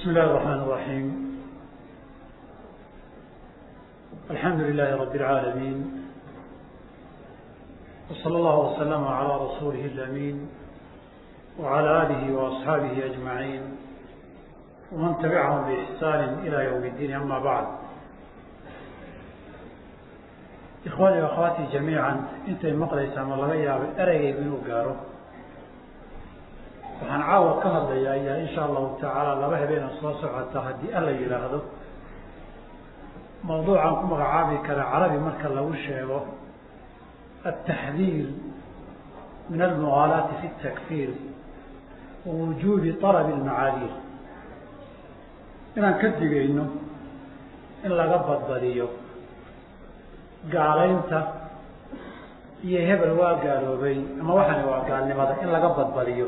بسم الله الرحمن الرحيم الحمد لله رب العالمين وصلى الله وسلم على رسوله الأمين وعلى آله وأصحابه أجمعين ومن تبعهم بإحسان إلى يوم الدين أما بعد إخواني وأخواتي جميعا أنت مقليس أما الله يابي أرقي منه قارو waxaan caawa ka hadlayaa ayaa insha allahu tacaala laba habeen oo soo socota haddii alla yidhaahdo mawduucan ku magacaabi kara carabi marka lagu sheego التحذير من المغالاة في التكفير ووجوب طلب المعاذير inaan ka digayno in laga badbadiyo gaalaynta iyo hebel waa gaaloobay ama waxani waa gaalnimada in laga badbadiyo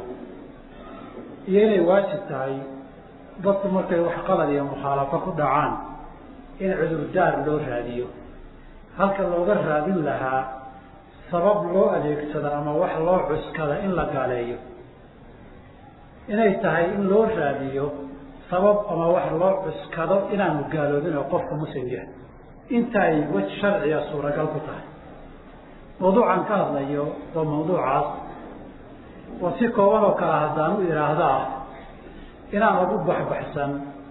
iyo inay waajib tahay dadku markay wax qalad iyo mukhaalafo ku dhacaan in cudurdaar loo raadiyo halka looga raadin lahaa sabab loo adeegsado ama wax loo cuskada in la gaaleeyo inay tahay in loo raadiyo sabab ama wax loo cuskado inaanu gaaloobin oo qofku muslim yahay inta ay wej sharciga suuragal ku tahay mawduucan ka hadlayo waa mawduucaas oo si kooban oo kale haddaan u idhaahdaa inaan lagu baxbaxsan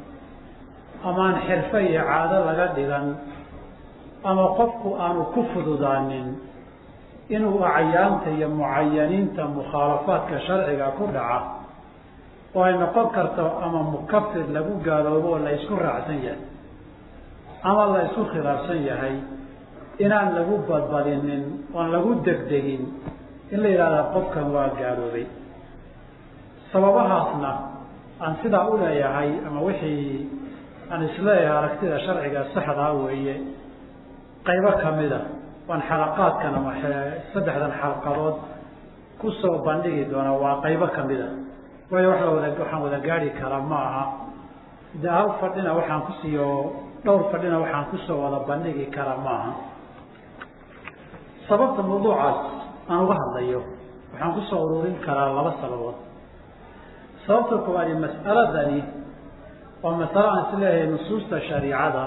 amaan xirfo iyo caado laga dhigan ama qofku aanu ku fududaanin inuu acyaanta iyo mucayaniinta mukhaalafaadka sharciga ku dhaca oo ay noqon karto ama mukafir lagu gaaloobo oo la isku raacsan yahay ama la isku khilaafsan yahay inaan lagu badbadinin oon lagu degdegin in la yidhahdaa qofkan waa gaaloobay sababahaasna aan sidaa u leeyahay ama wixii aan isleeyahay aragtida sharciga saxdaa weeye qaybo kamida waan xalaqaadkan ama saddexdan xalqadood kusoo bandhigi doonaa waa qaybo kamida waayo wax lawada waxaan wada gaari karaa ma aha de hal fadhina waxaan kusiiyo dhowr fadhina waxaan kusoo wada bandhigi karaa ma aha sababta mawduucaas aan uga hadlayo waxaan kusoo ururin karaa laba sababood sababta koowaadi mas'aladani waa masalo aan is leeyahay nusuusta shariicada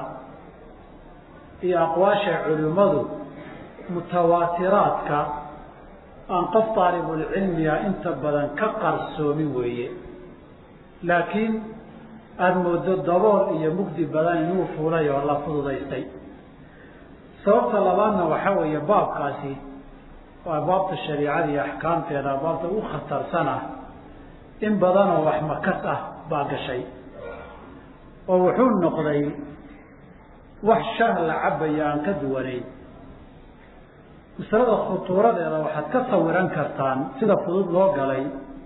iyo aqwaasha culimmadu mutawaatiraadka aan qof daalibulcilmiga inta badan ka qarsoomin weeye laakiin aada moodo dabool iyo mugdi badan inuu fuulay oo la fududaystay sababta labaadna waxaa weeye baabkaasi waa baabta shariicada iyo axkaamteeda baabta u khatarsan ah in badanoo wax makas ah baa gashay oo wuxuu noqday wax shah la cabaya aan ka duwanayn masalada khutuuradeeda waxaad ka sawiran kartaan sida fudud loo galay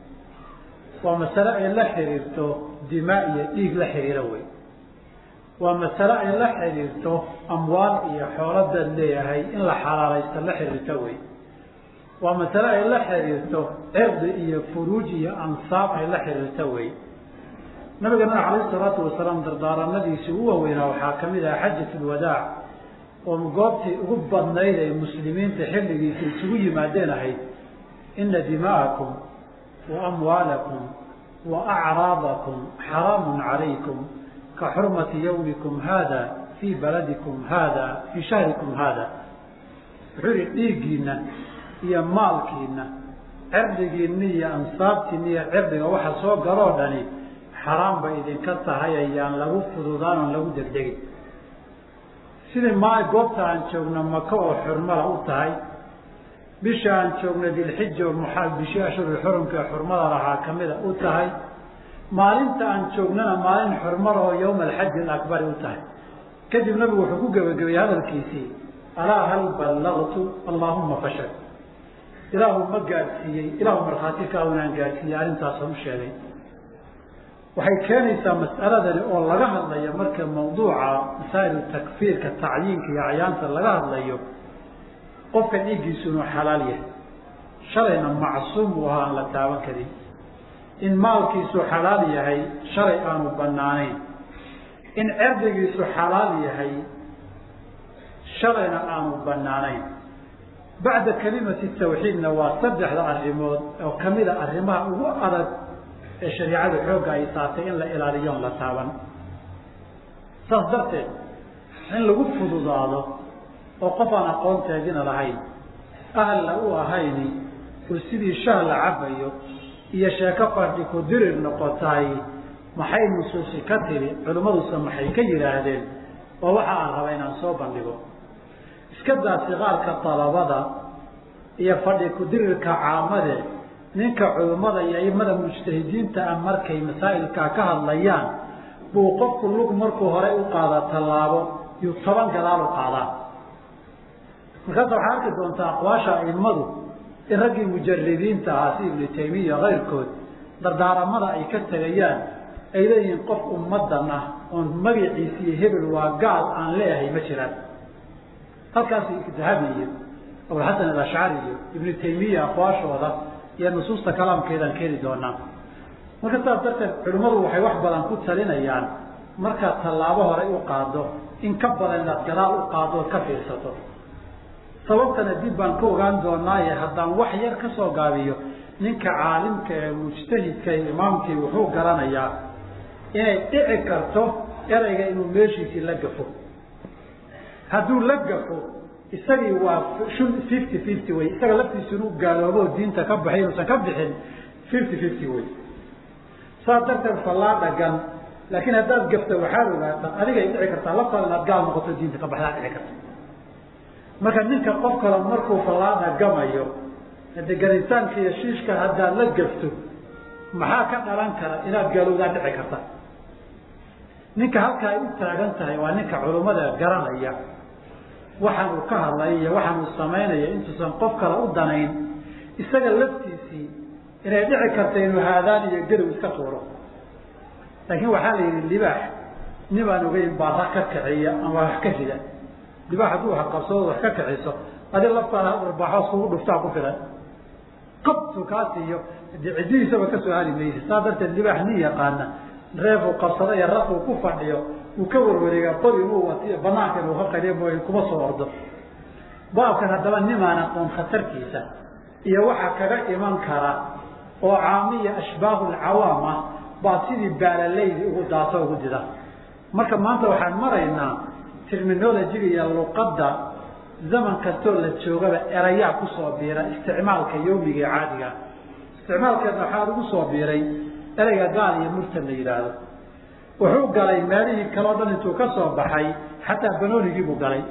waa masale ay la xiriirto dimaa iyo dhiig la xiriiro wey waa masale ay la xiriirto amwaal iyo xooladaad leeyahay in la xalaalaysto la xiriirto wey waa masale ay la xiriirto cirdi iyo furuuj iyo ansaab ay la xiriirto wey nabigana calayhi salaatu wasalaam dardaaranadiisii u waaweynaa waxaa ka mid aha xajat lwadaac oo goobtii ugu badnayd ay muslimiinta xilligiisa isugu yimaadeen ahayd ina dima'akum wa amwaalakum wa acraadakum xaraamun calaykum ka xurmati yawmikum haada fii baladikum haada fii shahrikum haada wuxuu yihi dhiiggiina iyo maalkiina cirdigiina iyo ansaabtiina iyo cirdiga waxa soo galoo dhani xaraam bay idinka tahay ayaan lagu fududaan oon lagu degdegin sidii ma goobta aan joogno maka oo xurmada u tahay bisha aan joogno dilxija oo muxaa bishii ashhurul xurumka ee xurmada lahaa kamida u tahay maalinta aan joognana maalin xurmada oo yowma alxaji alakbari u tahay kadib nabigu wuxuu ku gebagabeeyey hadalkiisii alaa hal ballagtu allaahuma fashal ilaahu ma gaadhsiiyey ilaahu markhaati ka unaan gaadhsiiyey arrintaasaan u sheegay waxay keenaysaa mas'aladani oo laga hadlayo marka mawduuca masaa'ilu takfiirka tacyiinka iyo acyaanta laga hadlayo qofka dhiiggiisu inuu xalaal yahay shalayna macsuum uu ahaa aan la taaban karin in maalkiisu xalaal yahay shalay aanu banaanayn in cerdigiisu xalaal yahay shalayna aanu banaanayn bacda kelimati tawxiidna waa saddexda arrimood oo kamida arrimaha ugu adag ee shariicadu xoogga ay saatay in la ilaaliyoon la taaban saas darteed in lagu fududaado oo qof aan aqoonteedina lahayn ahalla u ahayni oo sidii shah la cabayo iyo sheeko fadhi ku dirir noqotaay maxay nusuusi ka tiri culimmaduse maxay ka yidhaahdeen oo waxa aan raba inaan soo bandhigo iska daa siqaarka dalabada iyo fadhi ku-dirirka caamade ninka culimmada iyo aimada mujtahidiinta ah markay masaa'ilkaa ka hadlayaan buu qofku lug markuu horey u qaada tallaabo yuu toban gadaal u qaadaa markaasa waxaa arki doontaa aqwaasha aimadu in raggii mujaridiinta ahaa si ibnu taymiya kayrkood dardaaramada ay ka tegayaan ay leeyihiin qof ummadan ah oon magaciisi iyo hebel waa gaal aan leeyahay ma jiraan halkaasi dahabi iyo abulxasan alashcari iyo ibnu taymiya aqwaashooda iyo nusuusta kalaamkeedaan keeni doonaa marka saas darteed culimmadu waxay wax badan ku talinayaan markaad tallaabo hore u qaado in ka badan inaad gadaal u qaado ood ka fiirsato sababtana dib baan ka ogaan doonaaye haddaan wax yar ka soo gaabiyo ninka caalimka ee mujtahidka ee imaamkii wuxuu garanayaa inay dhici karto ereyga inuu meeshiisii la gafo hadduu la gafo isagii waa fifty fifty wey isaga laftiisu inuu gaaloobo diinta ka baxay inuusan ka bixin fifty fifty wey saas darteed fallaa dhagan laakiin haddaad gafta waxaad ogaata adigay dhici kartaa laftaada inaad gaal noqoto diinta ka baxdaa dhici karta marka ninka qof kale markuu fallaada gamayo hade garitaanka iyo shiishka haddaad la gafto maxaa ka dhalan kara inaad gaalowdaa dhici karta ninka halka ay u taagan tahay waa ninka culummada garanaya waxaan uu ka hadlaya iyo waxaan uu samaynaya intuusan qof kale u danayn isaga laftiisii inay dhici karta inuu haadaan iyo gadow iska tuuro laakiin waxaa la yidhi libaax nibaan ogeyn baa ra ka kiciya ama wax ka rida libaax hadduu wax qabsado wax ka kiciso adi laftaada arbaaxoos kugu dhuftaa ku filan qabtu kaa siiyo de ciddihiisaba kasoo hali maysa saa darteed libaax nin yaqaana reefuu qabsado iyo rafuu ku fadhiyo uu ka warwareegaa qori inuu watiyo banaanka inuu ka qariyo mooy kuma soo ordo baabkan haddaba nimaan aqoon khatarkiisa iyo waxa kaga iman kara oo caamiya ashbaahu lcawaam ah baa sidii baalaleydi ugu daato ugu dida marka maanta waxaan maraynaa terminolojiga iyo luqadda zaman kastoo la joogaba erayaa kusoo biira isticmaalka yawmiga ee caadiga isticmaalkeedna waxaa ugu soo biiray ereyga gaal iyo murtad la yidhaahdo wuxuu galay meelihii kaleo dhan intuu ka soo baxay xataa banoonigii buu galay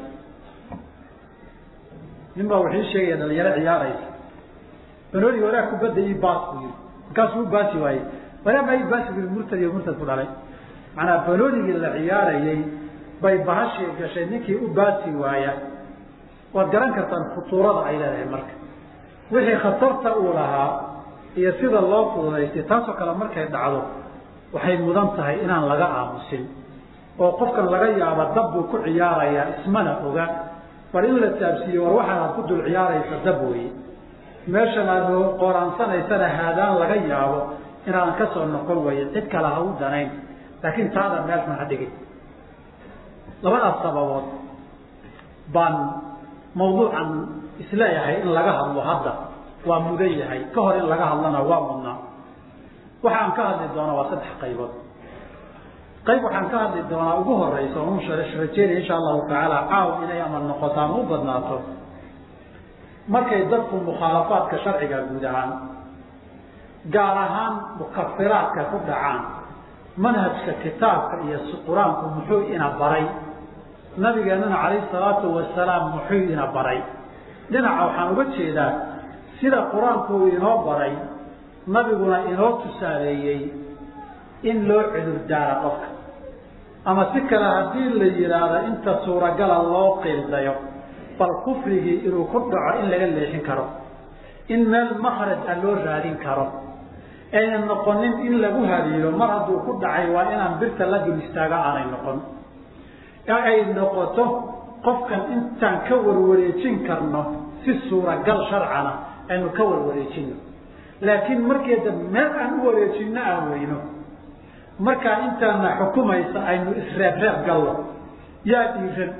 nin baa wuxuu sheegaya dhalinyaro ciyaaraysa banooniga walaag kubadda ii baas buu yii markaasuu u baasi waayey walaa ma ii baasi bui murtad iyo murtad ku dhalay macnaa banoonigii la ciyaarayay bay bahashii gashay ninkii u baasi waaya waad garan kartaan khutuurada ay leedahay marka wixii khatarta uu lahaa iyo sida loo fududaystay taasoo kale markay dhacdo waxay mudan tahay inaan laga aamusin oo qofkan laga yaaba dab buu ku ciyaarayaa ismana oga bal in la taabsiiyo war waxaan aad ku dul ciyaaraysa dab weeye meeshan aad qoraansanaysana haadaan laga yaabo inaadan ka soo noqon waye cid kale ha u danayn laakiin taada meelkan ha dhigin labadaas sababood baan mawduucan isleeyahay in laga hadlo hadda waa mudan yahay ka hor in laga hadlana waa mudnaa waxaan ka hadli doonaa waa saddex qaybood qayb waxaan ka hadli doonaa ugu horeysa on rajeynaya insha allahu tacaala caaw inay ama noqoto ama u badnaato markay dadku mukhaalafaadka sharciga guud ahaan gaar ahaan mukafiraadka ku dhacaan manhajka kitaabka iyo qur-aanku muxuu ina baray nabigeenana calayhi salaatu wasalaam muxuu ina baray dhinaca waxaan uga jeedaa sida qur-aanku uu inoo baray nabiguna inoo tusaaleeyey in loo cudur daara qofka ama si kale haddii la yidhaahdo inta suuragala loo qiildayo bal kufrigii inuu ku dhaco in laga leexin karo in meel makraj a loo raadin karo ayna noqonin in lagu haliilo mar hadduu ku dhacay waa inaan birta la dul istaaga aanay noqon ee ay noqoto qofkan intaan ka warwareejin karno si suuragal sharcana aynu ka warwareejino laakiin markeeda meel aan u wareejinno aan weyno markaa intaana xukumaysa aynu isreebreeb gallo yaa dhiiran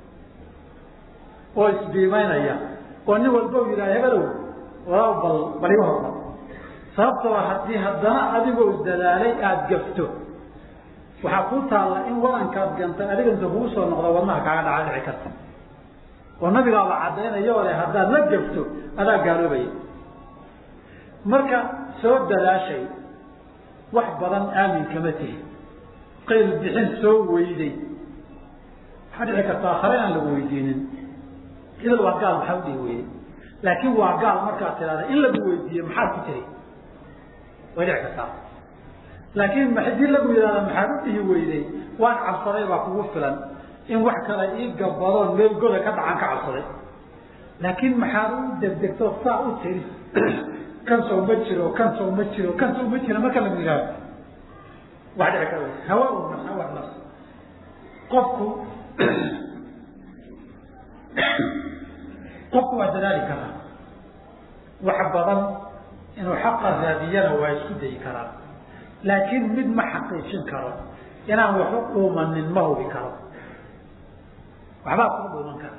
oo isbiimaynaya oo nin walba u yidhaha hebelow walaa bal bal iga hormar sababtoo haddii haddana adigoo dadaalay aada gafto waxaa kuu taalla in wadankaad gantay adiga inta kugu soo noqdo wadnaha kaaga dhaca dhici karta oo nabigaaba caddaynaya ole haddaad la gafto adaa gaaloobaya marka soo dadaashay wax badan aamin kama tihi qayl bixin soo weyday waxaa dhici karta akhare aan lagu weydiinin idal waa gaal maxaa udhihi weyday laakiin waa gaal markaad tidhahda in lagu weydiiye maxaad ku tiri way dhici kartaa laakiin hadii lagu yidhahda maxaad u dhihi weyday waan cabsaday baa kugu filan in wax kale ii gabadoon meel goda ka dhacan ka cabsaday laakiin maxaad u degdegto saa u tiri kan soo ma jiro kan soo ma jiro kan soo ma jiro marka lagu yidhahdo wax dhici kara hawa nafs hawa nafs qofku qofku waa dadaali karaa wax badan inuu xaqa raadiyana waa isku dayi karaa laakiin mid ma xaqiijin karo inaan wax u dhuumanin ma hubi karo waxbaa kuu dhuuman kara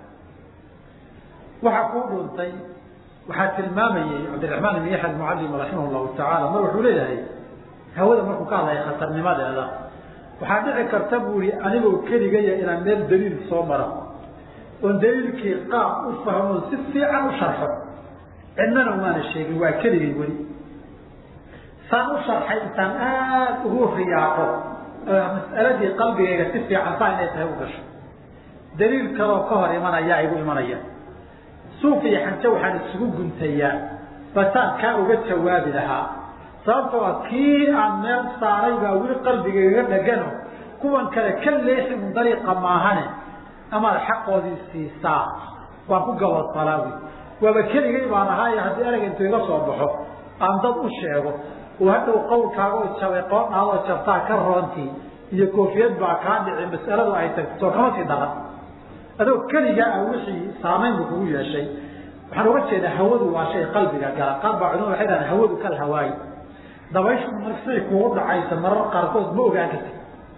waxaa kuu dhuuntay waxaa tilmaamayey cabdiraxmaan ibn yaxya almucalim raximah llahu tacaala mar wuxuu leeyahay hawada markuu ka hadlaya khatarnimadeeda waxaa dhici karta buu ihi anigoo keligaya inaan meel daliil soo maro oon daliilkii qaab u fahmo si fiican u sharxo cidnana umaana sheegin waa keligay weli saan u sharxay intaan aada ugu riyaaqo mas'aladii qalbigayga si fiican saa inay tahay u gasho daliil kaloo ka hor imanaya igu imanaya suuq iyo xanjo waxaan isugu guntayaa basaan kaa uga jawaabi lahaa sababtoo a kii aan meel saaray baa weli qalbigayga dhegano kuwan kale ka leexi un dariiqa maahane amaad xaqoodii siisaa waan ku gabadsalaawi waaba keligay baan ahaayo haddii ereg intuu iga soo baxo aan dad u sheego oo hadhow qawlkaaga oo jabay qoodhaadoo jabtaa ka roontii iyo koofiyad baa kaa dhici mas'aladu ay tagto soo kama sii dhaqan adoo keliga ah wixii saamayn buu kugu yeeshay waxaan uga jeedaa hawadu waa shay qalbiga gala qaar baa culimadu waxay dhahaan hawadu kal hawaayi dabayshu marsiay kugu dhacaysa marar qaarkood ma ogaan kartid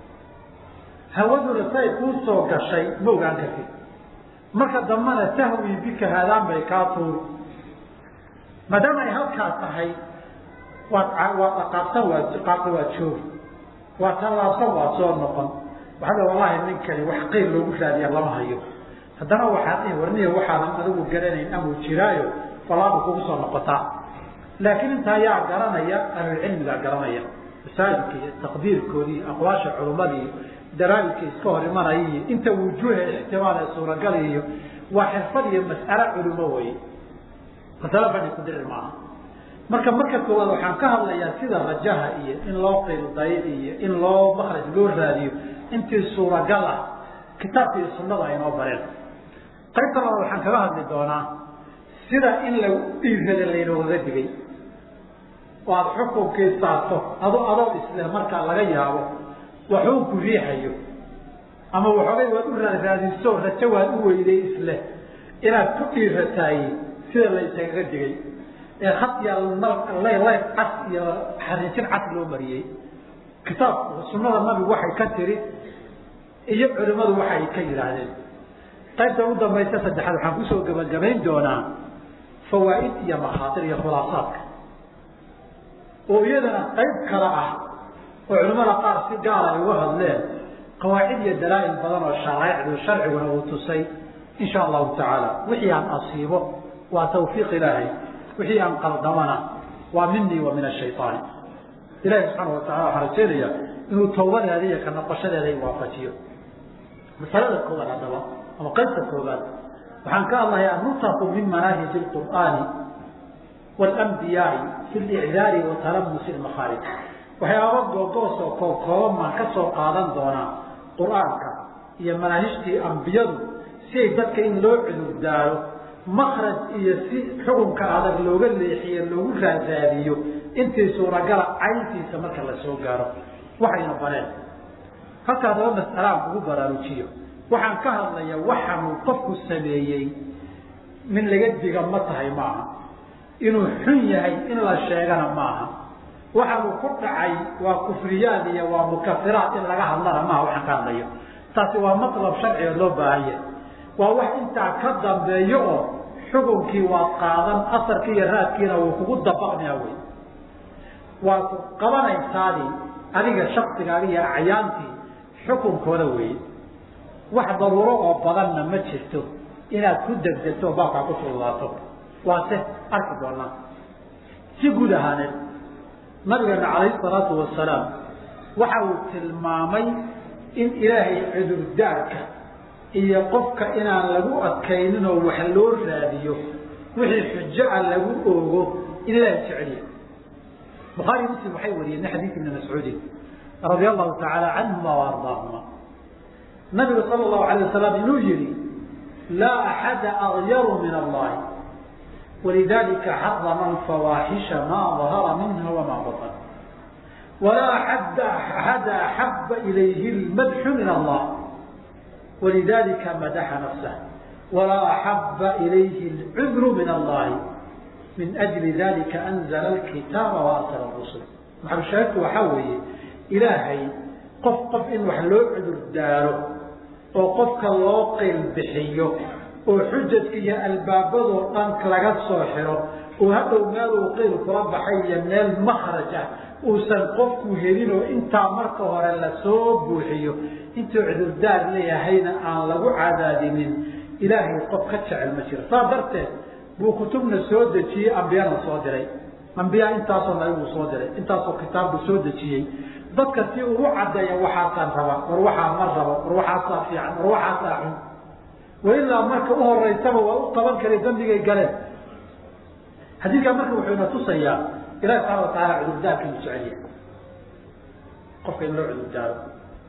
hawaduna say kuu soo gashay ma ogaan kartid marka dambana tahwi bika haadaan bay kaa tuuri maadaama ay halkaa tahay waad waad aqaabsan waad qaabta waad joogi waad tallaabsan waad soo noqon waxaa la wallahi ninkani wax qeyl loogu raadiya lama hayo haddana waxaad ihi warniya waxaadan adigu garanayn amuu jiraayo falaadu kugu soo noqotaa laakiin intaa yaa garanaya ahlulcilmigaa garanaya masaajidka iyo taqdiirkoodii aqwaasha culummadii daraabidka iska hor imanaya iyo inta wujuuha ixtimaal ee suuragali iyo waa xirfad iyo mas'alo culumo weye masalo fadhi ku dirir maaha marka marka koowaad waxaan ka hadlayaa sida rajaha iyo in loo qilday iyo in loo makraj loo raadiyo intii suuragal ah kitaabka iyo sunnada aynoo bareen qaybta labaad waxaan kaga hadli doonaa sida in lagu dhiirada laynoogaga digay oo aada xukunkii saarto ado adoo isleh markaa laga yaabo waxuu ku riixayo ama waxoogay waad u raadraadiso rajo waad u weyday isleh inaad ku dhiirataay sida laysaga digay ee had ya laylayf cas iyo xariijin cas loo mariyey kitaabku sunnada nabigu waxay ka tiri iyo culimmadu waxay ka yidhaahdeen qaybta ugu dambaysa saddexaad waxaan kusoo gabagabayn doonaa fawaa'id iyo makhaatir iyo khulaasaadka oo iyadana qayb kale ah oo culimmada qaar si gaara ay uga hadleen qawaacid iyo dalaa'il badan oo sharaa'icdu sharciguna uu tusay in sha allahu tacaala wixii aan asiibo waa tawfiiq ilaahay wixii aan qaldamana waa minii wa min ashayطaani ilahi subxaana watacala waxaan rajeynayaa inuu tawbadeeda iyo ka noqoshadeeda i waafajiyo masalada koowaad haddaba ama qaybta koobaad waxaan ka hadlayaa nutaku min manaahiji اqur'aani wاlanbiyaai fi licdaari wa talamusi makhaarij waxyaaba googoos oo koobkooban baan ka soo qaadan doonaa qur'aanka iyo manaahijtii ambiyadu si ay dadka in loo cudurdaaro makraj iyo si xukunka adag looga leexiyo loogu raadaadiyo intii suuragala cayntiisa marka la soo gaaro waxayna bareen halka haddaba mas'alaan kugu baraarujiyo waxaan ka hadlaya waxaanuu qofku sameeyey min laga diga ma tahay maaha inuu xun yahay in la sheegana maaha waxaanuu ku dhacay waa kufriyaad iyo waa mukafiraat in laga hadlana maaha waxaan ka hadlayo taasi waa matlab sharciga loo baahanya waa wax intaa ka dambeeyo oo xukunkii waad qaadan asarkii iyo raadkiina wuu kugu dabaqmaya wey waad qabanaysaadii adiga shaksigaaga iyo acyaantii xukunkooda weeye wax daruuro oo badanna ma jirto inaad ku degdegto oo baabkaa ku fududaato waase arki doonaa si guud ahaaneed nabigeena calayhi salaatu wasalaam waxa uu tilmaamay in ilaahay cudurdaarka iyo qofka inaan lagu adkaynin oo wax loo raadiyo wixii xujo-a lagu oogo in ilaahay jeceliya bukhaari muslim waxay wariyeen min xadiis ibni mascuudin radia allahu tacaala canhuma wa ardaahuma nabigu sala allahu alay wasalam inuu yihi laa axada agyaru min allahi walidalika xarama alfawaaxisha maa dahara minha wamaa batan walaa axada axaba ilayhi lmadxu min allah walidalika madaxa nafsah walaa axaba ilayhi lcudru min allahi min ajli dalika anzala alkitaaba waasala rusul maxalushaahidku waxaa weeye ilaahay qof qof in wax loo cudur daaro oo qofka loo qeyl bixiyo oo xujadka iyo albaabadoo dhan laga soo xiro oo hadhow meeluu qeyl kula baxay iyo meel makraj ah uusan qofku helin oo intaa marka hore lasoo buuxiyo intuu cudurdaar leeyahayna aan lagu cadaadinin ilaahay qof ka jecel ma jiro saa darteed buu kutubna soo dejiyey ambiyana soo diray ambiya intaasoo nabibuu soo diray intaasoo kitaabbuu soo dejiyey dadka si ugu caddeeya waxaasaan raba war waxaa ma rabo war waxaasaa fiican war waxaasaa xun wailaa marka u horeysaba waa u taban kara dambigay galeen xadiidkaa marka wuxuu ina tusayaa ilahi subxana wa taala cudurdaarka inuu jecel yahay qofka in loo cudurdaaro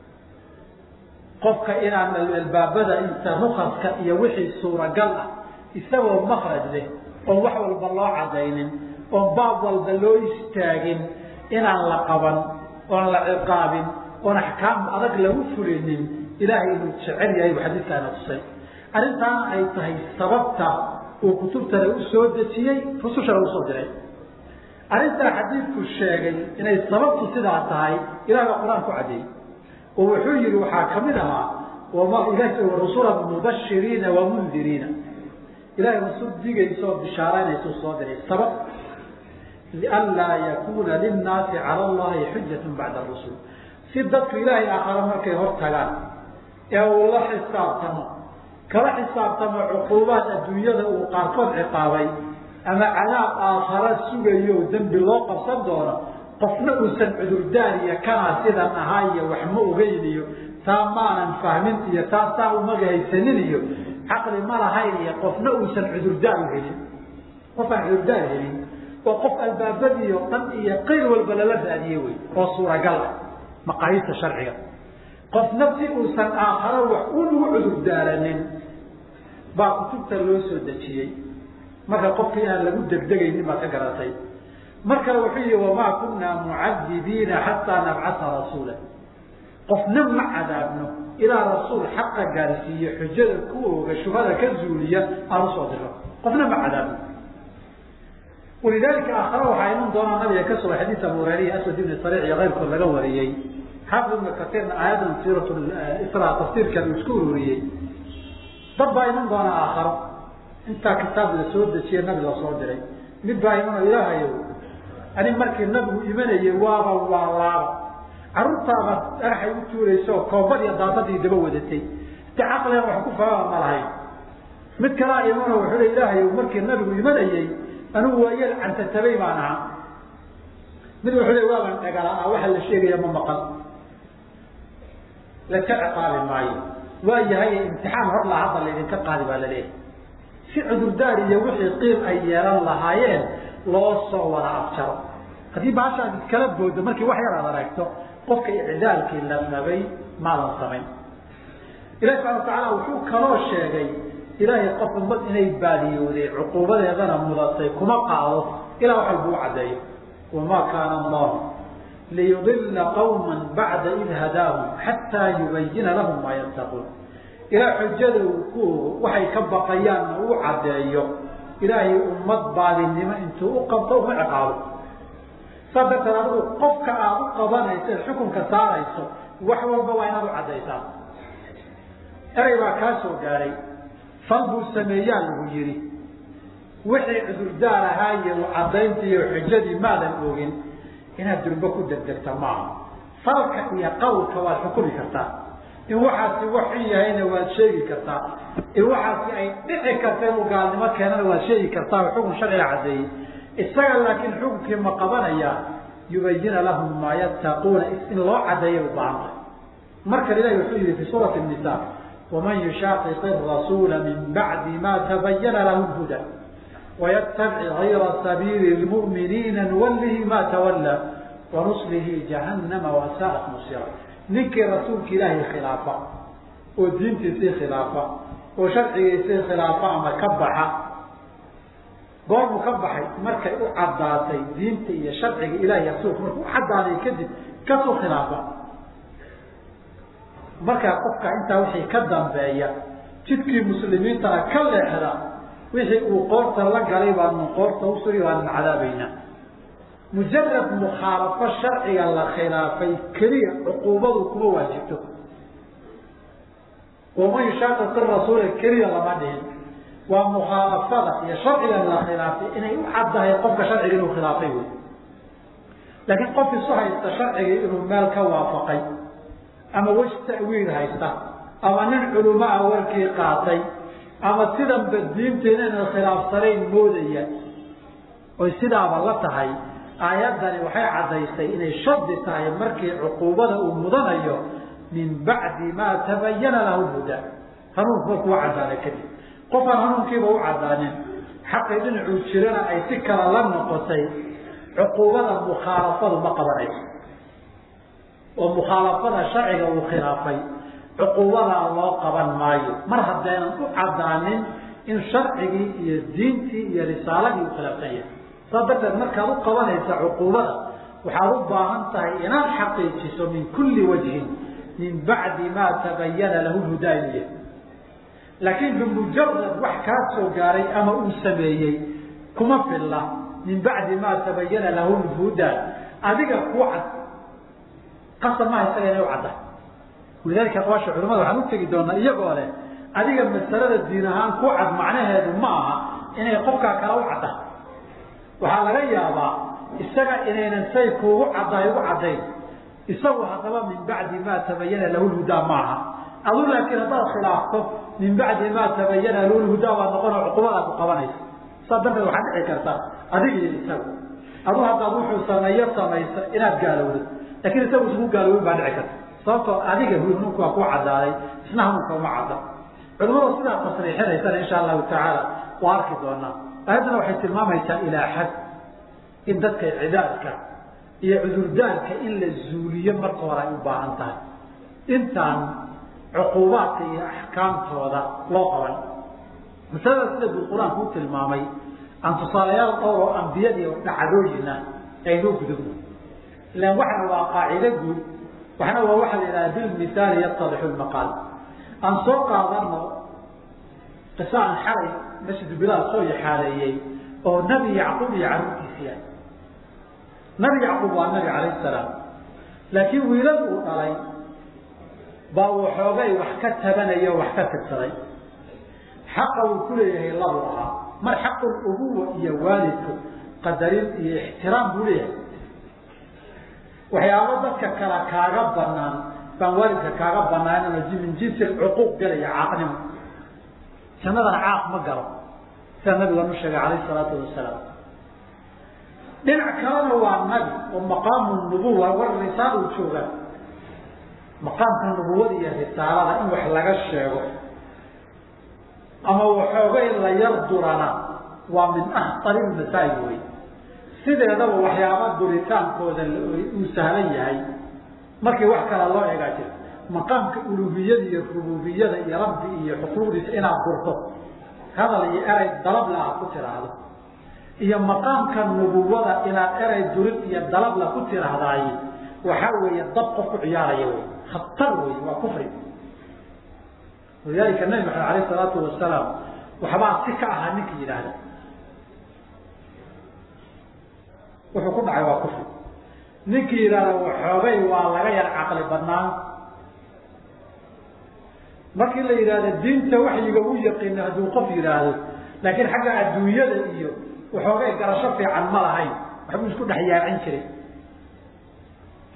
qofka inaan albaabada inta rukaska iyo wixii suuragal ah isagoo makraj leh oon wax walba loo cadaynin oon baab walba loo istaagin inaan la qaban oon la ciqaabin oon axkaam adag lagu fulinin ilaahay inuu jecel yahay buu xadiidkaana tusay arrintaana ay tahay sababta uu kutubtana u soo dejiyey rusushana usoo diray arrintaa xadiidku sheegay inay sababtu sidaa tahay ilahay baa qur-aan ku caddeeyey oo wuxuu yihi waxaa kamid ahaa rusula mubashiriina wa mundiriina ilahay rasul digaysa oo bishaaraynaysa soo diray sabab lianlaa yakuuna linnaasi cala allahi xujatu bacda rusul si dadku ilaahay aakhare markay hor tagaan ee uu la xisaabtamo kala xisaabtamo cuquubaad adduunyada uu qaarkood ciqaabay ama cadaab aakhara sugayo dembi loo qabsan doono qofna uusan cudurdaar iyo kanaa sidan ahaa iyo wax ma ogeyn iyo taa maanan fahmin iyo taa saa umaga haysanin iyo caqli ma lahayn iyo qofna uusan cudurdaar u helin qof aan cudurdaar helin oo qof albaabadii oo dhan iyo qayr walba lala raadiye wey oo suuragal ah maqaayista sharciga qofna si uusan aakharo wax unugu cudurdaaranin baa kutubta loo soo dejiyey marka qofka inaan lagu degdegaynin baad ka garatay mar kale wuxuu yihi wamaa kunaa mucadibiina xataa nabcasa rasuula qofna ma cadaabno ilaa rasuul xaqa gaarsiiye xujada ku ooga shubhada ka zuuliya aan usoo diro qofna ma cadaabno walidaalika aakhare waxaa iman doonaa nabiga ka suga xadiis abu hureyre aswad ibni sariic iyo keyrkood laga wariyey xaafid ibna kasiirna aayadan siirat isra tafsiirkan uu isku ururiyey dad baa iman doonaa aakharo intaa kitaab la soo dejiye nabi la soo diray mid baa imano ilaahayow ani markii nabigu imanayay waaba waa laaba carruurtaaba dhagaxay u tuurayso koobad iyo daadadii daba wadatay de caqligan wax ku fahama ma lahayn mid kalaa imano wuxuu le ilaahayow markii nabigu imanayey anigu waa yar cantatabay baan ahaa mid wuxuu le waaban dhagala-a waxa la sheegaya ma maqan laska ciqaabi maayo waa yahay imtixaan hor laa hadda laydinka qaadi baa laleeyahay si cudurdaar iyo wixii qiil ay yeelan lahaayeen loo soo wada afjaro haddii baashaad iskala boodo markii wax yar aad aragto qofka icdaalkii la rabay maadan samayn ilahi subxana watacaala wuxuu kaloo sheegay ilaahay qof ummad inay baadiyooday cuquubadeedana mudatay kuma qaado ilaa wax walba u caddeeyo wamaa kaana allahu liyudila qawma bacda id hadaahum xataa yubayina lahum maa yattaquun ilaa xujada uu ku ogo waxay ka baqayaanna uu caddeeyo ilaahay ummad baadinimo intuu u qabto uma ciqaabo saa darteed adigu qofka aada u qabanayso ee xukunka saarayso wax walba waa inaad u caddaysaa erey baa kaa soo gaadhay fal buu sameeyaa lagu yidhi wixii cudurdaar ahaa iyo caddayntii iyo xujadii maadan ogin inaad durbo ku degdegta maaha falka iyo qawlka waad xukumi kartaa in waxaasi wax xun yahayna waad sheegi kartaa in waxaasi ay dhici karta inuu gaalnimo keenana waad sheegi kartaa oo xukun sharciga caddeeyey isaga laakiin xukunkii ma qabanaya yubayina lahum maa yattaquuna in loo cadeeya u baahantay marka ilahi wuxuu yihi fi suurati nisa waman yushaaqiq rasuula min bacdi ma tabayana lahu lhuda waytabic gayra sabiili lmu'miniina nuwallihi ma tawalla wanuslihi jahannama wasaa'at musira ninkii rasuulka ilaahay khilaafa oo diintiisii khilaafa oo sharcigiisii khilaafa ama ka baxa goormuu ka baxay markay u caddaatay diinta iyo sharciga ilahay rasuulka markuu u caddaaday kadib kasuu khilaafa markaa qofka intaa wixii ka dambeeya jidkii muslimiintana ka leexda wixii uu qoorta la galay baanu qoorta usugi baanun cadaabaynaa mujarad mukhaalafo sharciga la khilaafay keliya cuquubadu kuma waajibto waman yushaaqiq rasuula keliya lama dhihin waa mukhaalafada iyo sharcigan la khilaafay inay u caddahay qofka sharciga inuu khilaafay wey laakiin qof isu haysta sharcigii inuu meel ka waafaqay ama wej ta'wiil haysta ama nin culimo ah warkii qaatay ama sidanba diinteena inay khilaafsanayn moodaya oy sidaaba la tahay aayaddani waxay caddaysay inay shardi tahay markii cuquubada uu mudanayo min bacdi maa tabayana lahu huda hanuunku markuu caddaaday kadib qofaan hanuunkiiba u caddaanin xaqii dhinacuu jirana ay si kale la noqotay cuquubada mukhaalafadu ma qabanayso oo mukhaalafada sharciga uu khilaafay cuquubadaa loo qaban maayo mar haddaynan u caddaanin in sharcigii iyo diintii iyo risaaladii u khilaafsan yahay saas darteed markaad u qabanaysa cuquubada waxaad u baahan tahay inaad xaqiijiso min kulli wajhin min bacdi maa tabayana lahu hudaa inuu yahay laakiin bimujarad wax kaa soo gaaray ama uu sameeyey kuma filla min bacdi maa tabayana lahu lhudaa adiga ku cad qasab maha isaga inay u cadda walidalika aqwaasha culamada waxaan u tegi doonaa iyagoo leh adiga masalada diin ahaan ku cad macnaheedu ma aha inay qofkaa kale u cadda waxaa laga yaabaa isaga inaynan say kuugu caddaay ugu caddayn isagu haddaba min bacdi maa tabayana lahu lhudaa maaha adu laakiin haddaad khilaafto min bacdi maa tabayana lahu lhudaa baad noqonoo cuqubadaa ku qabanaysa saas darteed waxaad dhici karta adiga iyo isagu adu haddaad wuxuu sameeyo samaysa inaad gaalowdo lakin isagu isku gaaloobin baa dhici karta sababtoo adiga hanuunka waa ku caddaaday isna hanuunka uma cadda culamada sidaa tasriixinaysana insha allahu tacaala waa arki doonaa aayaddana waxay tilmaamaysaa ilaa xad in dadka cidaadka iyo cudurdaarka in la zuuliyo marka hore ay u baahan tahay intaan cuquubaadka iyo axkaamtooda loo qaban masalada sida buu qur-aanku u tilmaamay aan tusaalayaal dhowr oo ambiyadiiyo dhacdooyina aynoo gudubno ilan waxna waa qaacido guud waxna waa waxaa la yidhaha bilmihaali yatadixu lmaqaal aan soo qaadano qisa aan xalay masjidu bilaal soo yaxaaleeyey oo nabi yacquub iyo carruurtiisii ah nabi yacquub waa nabi calayh salaam laakiin wiilal uu dhalay baa waxoogay wax ka tabanaya o wax ka tirsaday xaqa uu ku leeyahay labu ahaa mar xaqul ubuwa iyo waalidku qadarin iyo ixtiraam buu leeyahay waxyaabo dadka kale kaaga banaan baan waalidka kaaga banaan min jinsi cuquuq galaya caaqnimo jannadana caaq ma galo sida nabiga nu sheegay calayh salaatu wasalaam dhinac kalena waa nabi oo maqaamu nubuwa war risaal uu joogaa maqaamka nubuwada iyo risaalada in wax laga sheego ama waxooga in la yar durana waa min ahtari masaa'il wey sideedaba waxyaaba duritaankooda uu sahlan yahay markii wax kale loo egaa jira maqaamka uluhiyada iyo rububiyada iyo rabbi iyo xuquuqdiisa inaad durto hadal iyo erey dalabla aad ku tiraahdo iyo maqaamka nubuwada inaad erey durid iyo dalabla ku tiraahdaay waxaa weeye dab qof ku ciyaaraya wey khatar wey waa kufri walidaalika nabi maxamed alayh salaatu wasalaam waxbaa si ka ahaa ninka yidhaahda wuxuu ku dhacay waa kufri ninkii yidhaahda waxoogay waa laga yar caqli badnaan markii la yidhahda diinta waxyiga u yaqiina hadduu qof yidhaahdo laakiin xagga adduunyada iyo waxoogay garasho fiican ma lahayn waxbuu isku dhex yaacin jiray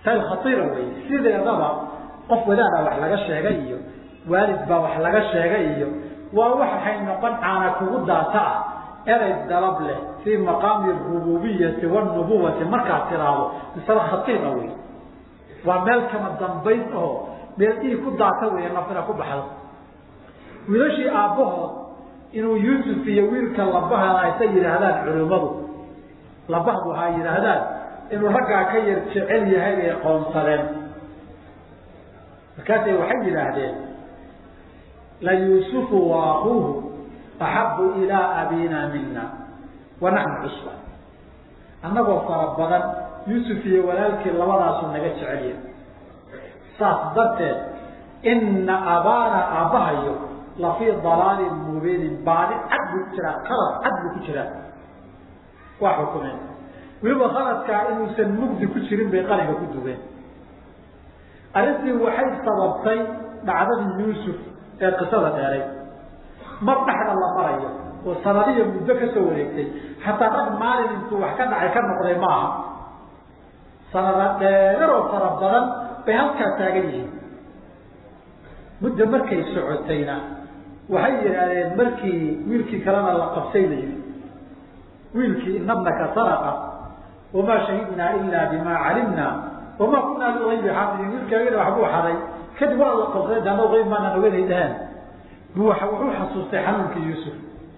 masaa'il khatiira wey sideedaba qof wadaada wax laga sheegay iyo waalid baa wax laga sheegay iyo waa waxay noqon caana kugu daata ah erey dalab leh fii maqaami rububiyati wanubuwati markaad tiraahdo masale khatiira wey waa meel kama dambayn oo meel dhiig ku daata wey nafina ku baxdo wiilashii aabbahood inuu yuusuf iyo wiilka labahada aysa yidhaahdaan culimmadu labahdu ha yidhaahdaan inuu raggaa ka yar jecel yahay bay qoonsadeen markaasay waxay yidhaahdeen la yuusufu wa akuuhu axabu ilaa abina mina wa naxnu cusba annagoo fara badan yuusuf iyo walaalkii labadaasu naga jecelya saas darteed ina abaana aabbahayo lafii dalaalin mubiinin baadi cad buu ku jiraa qalad cad buu ku jiraa waa xukumeen weliba khaladkaa inuusan mugdi ku jirin bay qalinka ku dugeen arrintii waxay sababtay dhacdadii yuusuf ee qisada dheeray mar dhexda la marayo oo sanadiya muddo ka soo wareegtay xataa rag maalin intuu wax ka dhacay ka noqday ma aha sanada dheer oo fara badan bay halkaa taagan yihiin muddo markay socotayna waxay yidhaahdeen markii wiilkii kalena la qabsay la yidhi wiilkii inabnaka saraqa wamaa shahidnaa ilaa bimaa calimna wamaa kunaa liaybi xaafidin wiilkaagina waxbuu xaday kadib waa la qabsaday daana ayb maanaan oganay dhaheen bu wuxuu xasuustay xanuunkii yuusuf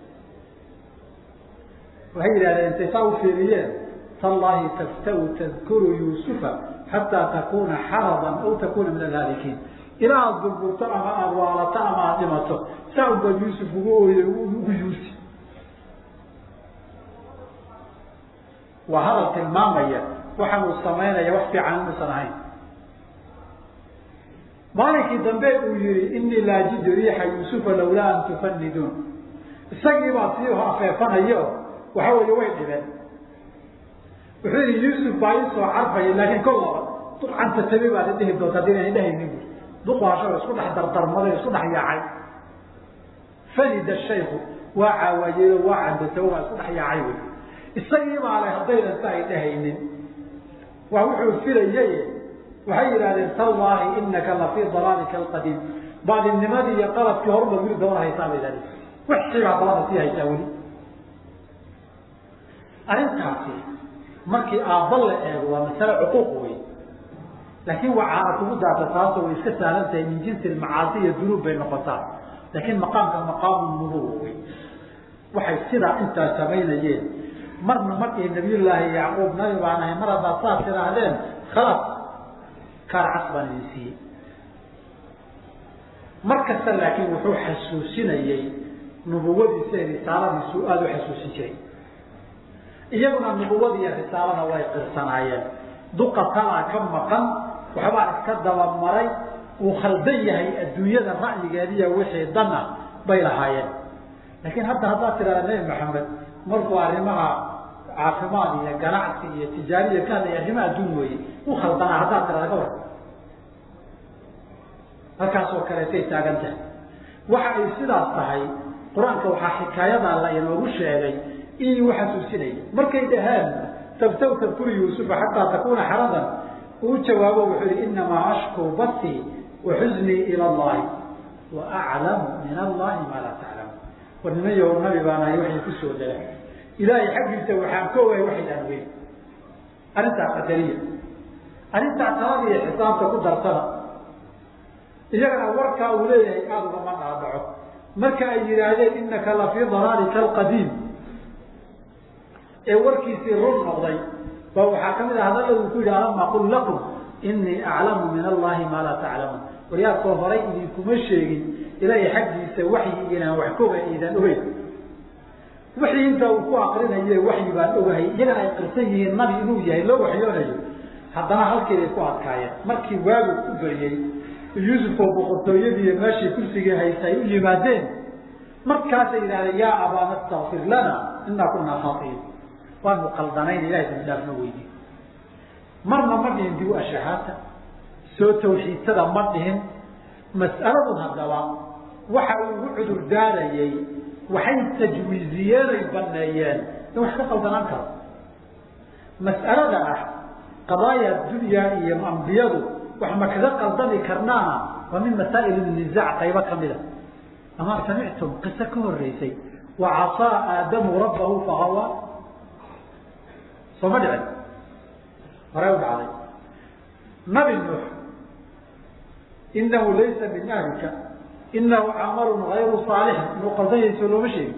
waxay yidhahdeen intay saa u fiiriyeen tallaahi taftau tadkuru yuusufa xataa takuna xaradan aw takuna min alhaalikiin ilaa aada burburto ama aada waalato ama aada dhimato saa un baad yuusuf ugu ooyey ugu yuusi waa hadal tilmaamaya waxaan uu samaynaya wax fiican inuusan ahayn maalinkii dambe uu yihi inii laajidu riixa yuusufa lawlaa an tufaniduun isagii baa sii afeefanayo waxa weeye way dhibeen wuxuu yihi yuusuf baa ii soo carfaya laakiin kol laba ducanta tabi baad idhihi doonta hadii aan idhahaynin bu duqaasho isku dhex dardarmaday isku dhex yaacay fanida shayku waa caawayeyo waa candatabo waa isku dhex yaacay wey isagii baa le haddaynan sa ay dhahaynin waa wuxuu filayay waxay yidhahdeen tallaahi inaka lafii dalaalika alqadiim baadinimadii iyo qaladkii horuma wili dabada haysaa bay idhahdeen wixiibaa dabada sii haysaa weli arrintaasi markii aabba la eego waa masale cuquuq wey laakiin waa caana kugu daata taasoo way iska sahlan tahay min jinsi macaasi iyo dunuub bay noqotaa laakiin maqaamka maqaamu nubuwa wey waxay sidaa intaa samaynayeen marna markii nabiyullaahi yacquub nabi baan ahay mar haddaad saas tidhaahdeen khalaas kaar cas baan idin siiyey mar kasta laakiin wuxuu xasuusinayey nubuwadiisa ee risaaladiisu aada u xasuusin jiray iyaguna nubuwada iyo risaalada way qirsanaayeen duqa talaa ka maqan waxbaa iska dabamaray uu khaldan yahay adduunyada ra'yigeediiyo wixii dana bay lahaayeen laakiin hadda haddaad tidhahda nebi maxamed markuu arrimaha caafimaad iyo ganacsi iyo tijaariya ka hadlaya arrimaha adduun weeye u khaldanaa haddaad tidhahda ka war halkaasoo kaleetay taagan tahay waxa ay sidaas tahay qur-aanka waxaa xikaayadaa la inoogu sheegay inuu xasuusinaya markay dhaheen tabtaw tadkuru yuusufa xataa takuna xaradan uu jawaabo wuxuu yihi inamaa ashkuu basii wa xuznii ila allahi wa aclamu min allahi maa laa taclamu war niman yahow nabi baanahay waxay ku soo dela ilaahay xaggiisa waxaan ka ogahay waxaydaan weyn arrintaa qadariya arrintaa talada iyo xisaabta ku darsada iyagana warkaa uu leeyahay aada ugama dhaadhaco marka ay yidhaahdeen inaka lafii dalaalika alqadiim ee warkiisii run noqday ba waxaa ka mid ah hadalla uu ku yidhi alama qul lakum inii aclamu min allahi maa laa taclamuun waryaadkoo horay idinkuma sheegin ilaahay xaggiisa waxyi inaan wax koga idan ogeyn wixii intaa uu ku akrinaye waxyi baan ogahay iyagana ay qirsan yihiin nabi inuu yahay loo waxyoonayo haddana halkeeday ku adkaayeen markii waagu ku beriyey yuusuf oo boqortooyadiiy meeshii kursigii haysta ay u yimaadeen markaasay yidhahdeen yaa abaana stakfir lana inaa kunaa khaatiin waanu qaldanayn ilahay dambidaafna weydiin marna ma dhihin dib u ashahaata soo tawxiidsada ma dhihin mas'aladu haddaba waxa uu ugu cudur daarayey waxay tajwiiziyeen ay baneeyeen in wax ka qaldanaan karo mas'alada ah qadaaya dunya iyo ambiyadu wax ma kaga qaldami karnaana waa min masaa'il nizac qaybo kamida ama samictum qiso ka horeysay wacasaa aadamu rabbahu fagawa soo ma dhicin hore u dhacday nabi nuux inahu laysa min ahlika inahu camalun gayru saalixin inuu qaldanyayso looma sheegi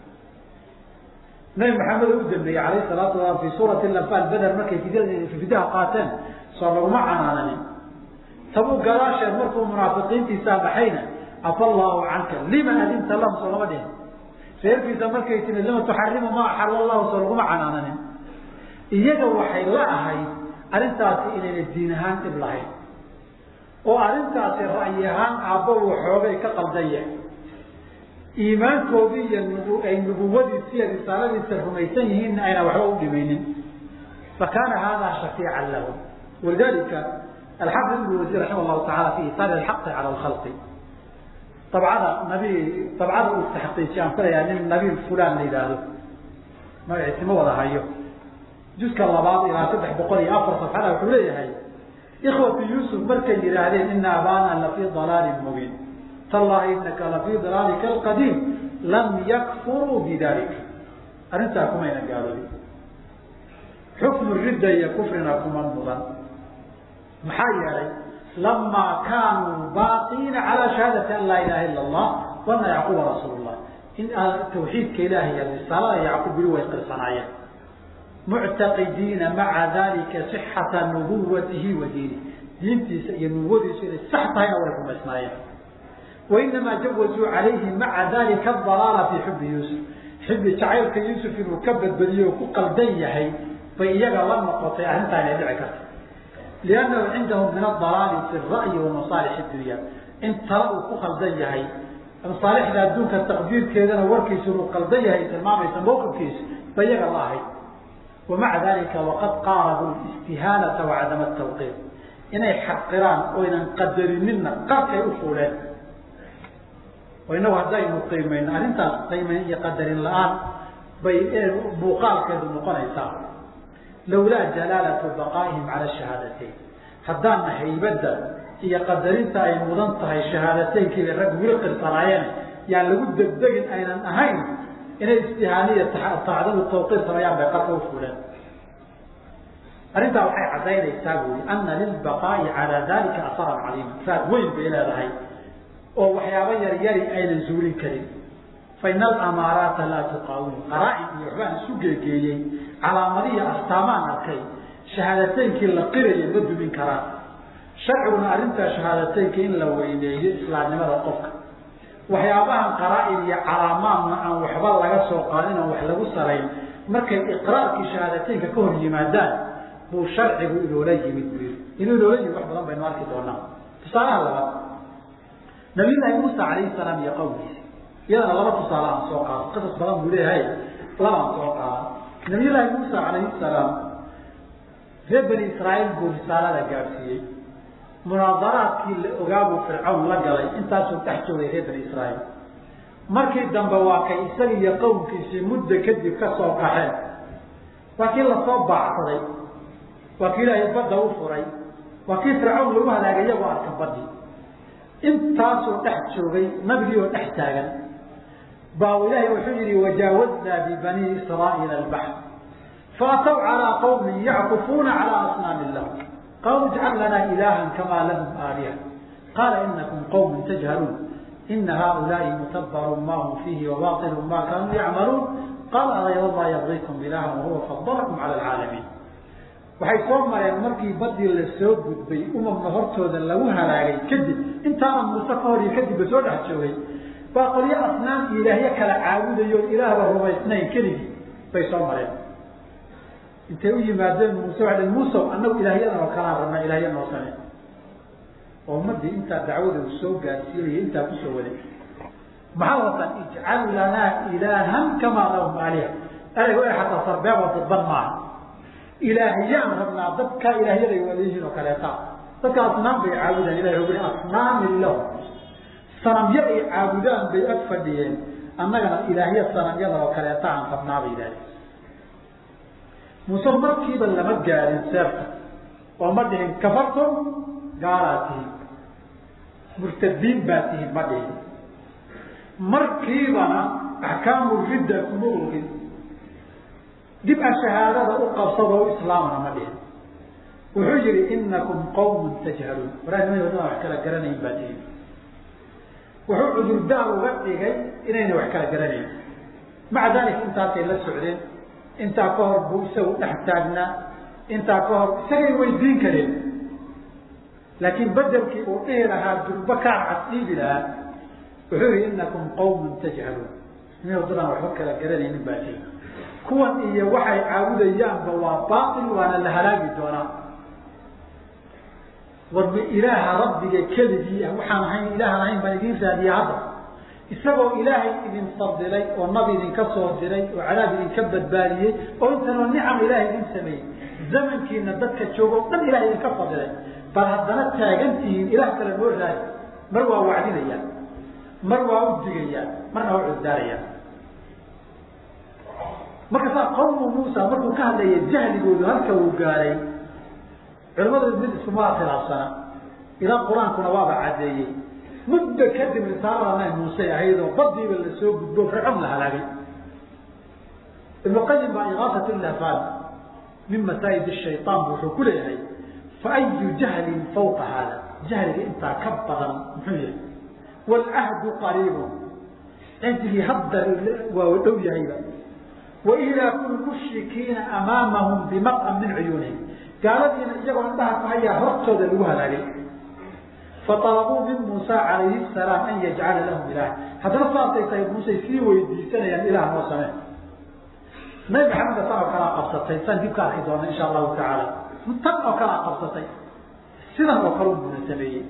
nabi maxamed oo u dambeeyey alayh salaatu wasalaam fi suurati anfaal beder markay fidaha qaateen soo laguma canaananin tabuu gadaasheed markuu munaafiqiintiisaa baxayna afa allahu canka lima adinta lahum soo lama dhihin reerkiisa markay timi lima tuxarimu ma axala allahu soo laguma canaananin iyaga waxay la ahayd arrintaasi inayna diin ahaan dhib lahayn oo arrintaasi ra'yi ahaan aabbo waxoogay ka qaldan yahay iimaankoodii iyo ay nubuwadiisi iyo risaaladiisa rumaysan yihiinna ayna waxba u dhimaynin fakaana hada shafiican lahum walidalika alxafid ibn wasiir raxima llahu taala fi isaari alxaqi cala alkhalqi dabcada nabi dabcada uu taxqiijiy aan filayaa nin nabiil fulan la yidhaahdo magaciisi ma wada hayo juska labaad ilaa saddex boqol iyo afar safxada wuxuu leeyahay ikhwatu yuusuf markay yidhaahdeen ina abana lafii dalaalin mubiin tallahi inaka lafii dalaalika alqadiim lam yakfuruu bidalika arrintaa kumayna gaaloobin xukmu ridda iyo kufrina kuma mudan maxaa yeelay lamaa kaanuu baaqiina calaa shahaadati an laa ilaha ila allah wana yacquuba rasuul llah in tawxiidka ilahi iyo risaalada yacquub bili way qirsanaayeen muctaqidiina maca dalika sixata nubuwatihi wa diini diintiisa iyo nubuwadiisu inay sax tahayna way rumaysnaayeen wainamaa jawazuu calayhi maca dalika adalaala fii xubi yuusuf xibbi jacaylka yuusuf inuu ka badbadiyo oo ku qaldan yahay bay iyaga la noqotay arrintaa inay dhici karta liannahu cindahum min adalaali fi ra'yi wa masaalix dunya in tala uu ku qaldan yahay masaalixda adduunka taqdiirkeedana warkiisu inuu qaldan yahay tilmaamaysa mawqifkiisu ba iyaga la ahayd wamaca dalika waqad qaarabuu istihaanata wacadama tawqiir inay xaqiraan oynan qadarinina qarkay u fuuleen oo inagu haddaynu qiimayno arrintaas qiimayn iyo qadarin la-aan bay muuqaalkeedu noqonaysaa lawlaa jalaalatu baqaa'ihim cala shahaadateyn haddaana haybadda iyo qadarinta ay mudan tahay shahaadateynkiiba rag wili qirsanaayeen yaan lagu degdegin aynan ahayn inay istihaaniya taacdadu tawqiir sameeyaan bay qarka u fuuleen arrintaa waxay caddaynaysaa buuri ana lilbaqaa'i calaa dalika asaran caliima raad weyn bay leedahay oo waxyaabo yar yari aynan zuulin karin fa ina alamaaraata laa tuqaawin qaraa-in iyo waxbaan isu geegeeyey calaamadihii astaamaan arkay shahaadateynkii la qiraya ma dumin karaan sharciguna arrintaa shahaadateynka in la weyneeyo islaamnimada qofka waxyaabahan qaraa-in iyo calaamaadna aan waxba laga soo qaadin oo wax lagu salayn markay iqraarkii shahaadateynka ka hor yimaadaan buu sharcigu inoola yimid buu yii inuu inoola yimid wax badan baynu arki doonaa tusaalaha labaad nabiyullaahi muusa calayhi salaam iyo qowmkiisi iyadana laba tusaale aan soo qaado qisas badan buu leeyahay labaan soo qaada nabiyullaahi muusa calayhi salaam reer bani israa'iil buu risaalada gaadhsiiyey munaadaraadkii la ogaabuu fircawn la galay intaasuu dhex joogay reer bani israa'iil markii dambe waa kay isaga iyo qowmkiisii muddo kadib ka soo qaxeen waa kii lasoo baacsaday waa kii ilaahay badda u furay waa kii fircawn lagu halaagay iyagoo arka badii intaasuu dhex joogay nabigii oo dhex taagan baa ilaahay wuxuu yihi wajaawaznaa bibanii israa'iila albaxr faataw calaa qawmin yackufuuna calaa asnaamin lahum qaaluu ijcal lanaa ilaahan kamaa lahum aaliha qaala inakum qawmun tajhaluun ina haaulaai mutabbarun ma hum fiihi wabaطilu ma kaanuu yacmaluun qaala agayr allah yabgiikum ilaahan wahuwa fadalakum cala alcaalamiin waxay soo mareen markii badii la soo gudbay umamna hortooda lagu halaagay kadib intaana muuse ka hor iyo kadibba soo dhex joogay baa qolyo asnaam ilaahyo kala caabudayo ilaahba rumaysnayn keligii bay soo mareen intay u yimaadeen muuse waa muusow annagu ilaahyadan oo kalaan rabnaa ilaahya noo same oo ummadii intaa dacwada uu soo gaarsiinaya intaa kusoo waday maxaa watan ijcal lanaa ilaahan kamaa lahum aaliha ereygo e xataa sarbeebo dadban maaha ilaahyaan rabnaa dadka ilaahyaday wadayihiin oo kaleeta dadka asnaam bay caabudaan ilahi wuxuu yihi asnaamin lahu sanamyo ay caabudaan bay ag fadhiyeen annagana ilaahya sanamyada oo kaleeta aan rabnaa bay yidhahdeen muuse markiiba lama gaarin seefta oo ma dhihin kafartum gaalaa tihin murtadiin baa tihin ma dhihin markiibana axkaamu ridda kuma ogin dib a shahaadada u qabsado o islaamana ma dhihin wuxuu yihi inakum qawmun tajhaluun waraa nimay wadada wax kala garanayn baa tihin wuxuu cudurdaar uga dhigay inayna wax kala garanayn maca dalik intaasay la socdeen intaa ka hor buu isagu dhex taagnaa intaa ka hor isagay weydiin kareen laakiin bedelkii uu dhihi lahaa durba kaa casdiibi lahaa wuxuu yihi inakum qawmun tajhaluun nimay wadadaan waxba kala garanaynin baa tihin kuwan iyo waxay caabudayaanba waa baail waana la halaagi doonaa warba ilaaha rabbiga keligii ah waxaan ahayn ilaahan ahayn baan idiin raadiya hadda isagoo ilaahay idin fadilay oo nabi idinka soo diray oo cadaab idinka badbaadiyey oo intanoo nicam ilaahay idin sameeyey zamankiina dadka jooga o dhan ilahay idinka fadilay bal haddana taagantihiin ilaah kale noo raadi mar waa wacdinayaan mar waa u digayaan marna waa cuddaarayaan marka saa qawmu muusa markuu ka hadlaya jahligoodu halka uu gaaray culamadu mid iskumaa khilaafsana ilaa qur-aankuna waaba caddeeyey muddo kadib risaalada nabi muuse ahaydoo badiiba lasoo gudbo fircoon la halaagay ibnu qayim baa igaasat lahfaan min masaa'id shayaan bu wuxuu ku leeyahay fa ayu jahlin fawqa haada jahliga intaa ka badan muxuu yahay waalcahdu qariibun cindigii hadda waa dhow yahayba wailaaku lmushrikiina amaamahum bimaqam min cuyuunihim gaaladiina iyagoo indhaha ku hayaa hortooda lagu halaagay faطalabuu min muusa calayhi salaam an yajcala lahum ilaah haddana saasay tahay muusey sii weydiisanayaan ilaah noo samee nabi maxameda tan oo kalaa qabsatay san dib ka arki doona insha allahu tacaala tan oo kalaa qabsatay sidan oo kale buna sameeyey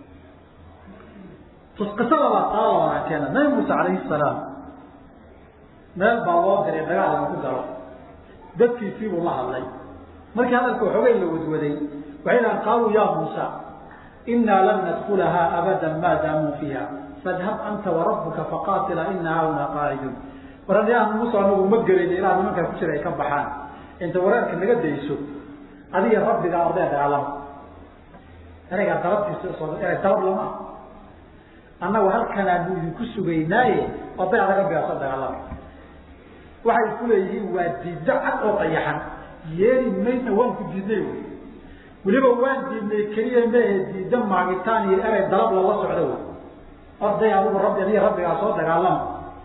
qisada baa taa labanaa keena nabi muuse calayhi salaam meel baa loo diray dagaal lagu galo dadkiisii buu la hadlay markii hadalka waxoogay la wadwaday waxay dhahan qaaluu ya muusa inaa lan nadkulahaa abada ma daamuu fiiha fadhab anta warabuka faqaatila ina hauna qaacidun waranayaha muuse anagu ma gelayna ilaa nimankaa ku jira ay ka baxaan inta wareerka naga dayso adiga rabbiga ordee dagaalama ereygaa dalabtiisa soo erey dalab lama annagu halkanaanu idinku sugaynaaye odayada rabbigaa soo dagaalama waxay ku leeyihiin waa diiddo cad oo qayaxan yeeli mayna waan ku diidnay wy weliba waan diidnay keliya maehe diiddo maagitaan iyo erey dalab lala socdo wy orday adugu rabbi aniga rabbigaa soo dagaalama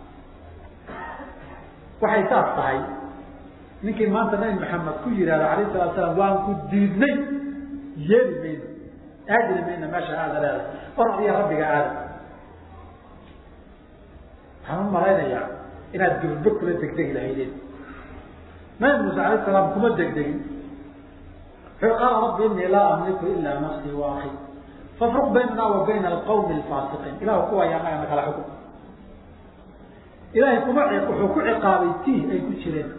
waxay saas tahay ninkii maanta nabi maxamed ku yihahda alayh salatu salaam waan ku diidnay yeeli mayna aadili mayna meesha aada leedahay or adiga rabbiga aada waxaan u malaynayaa inaad gurbo kula degdegi lahaydeen nabi muuse alayh salaam kuma degdegin wuxuu qaala rabbi inii laa amliku ilaa nafsii wa akhi fafruq baynana wa bayna alqawmi alfaasiqiin ilahu kuwaaya anaga na kala xukun ilaahay kuma wuxuu ku ciqaabay tii ay ku jireen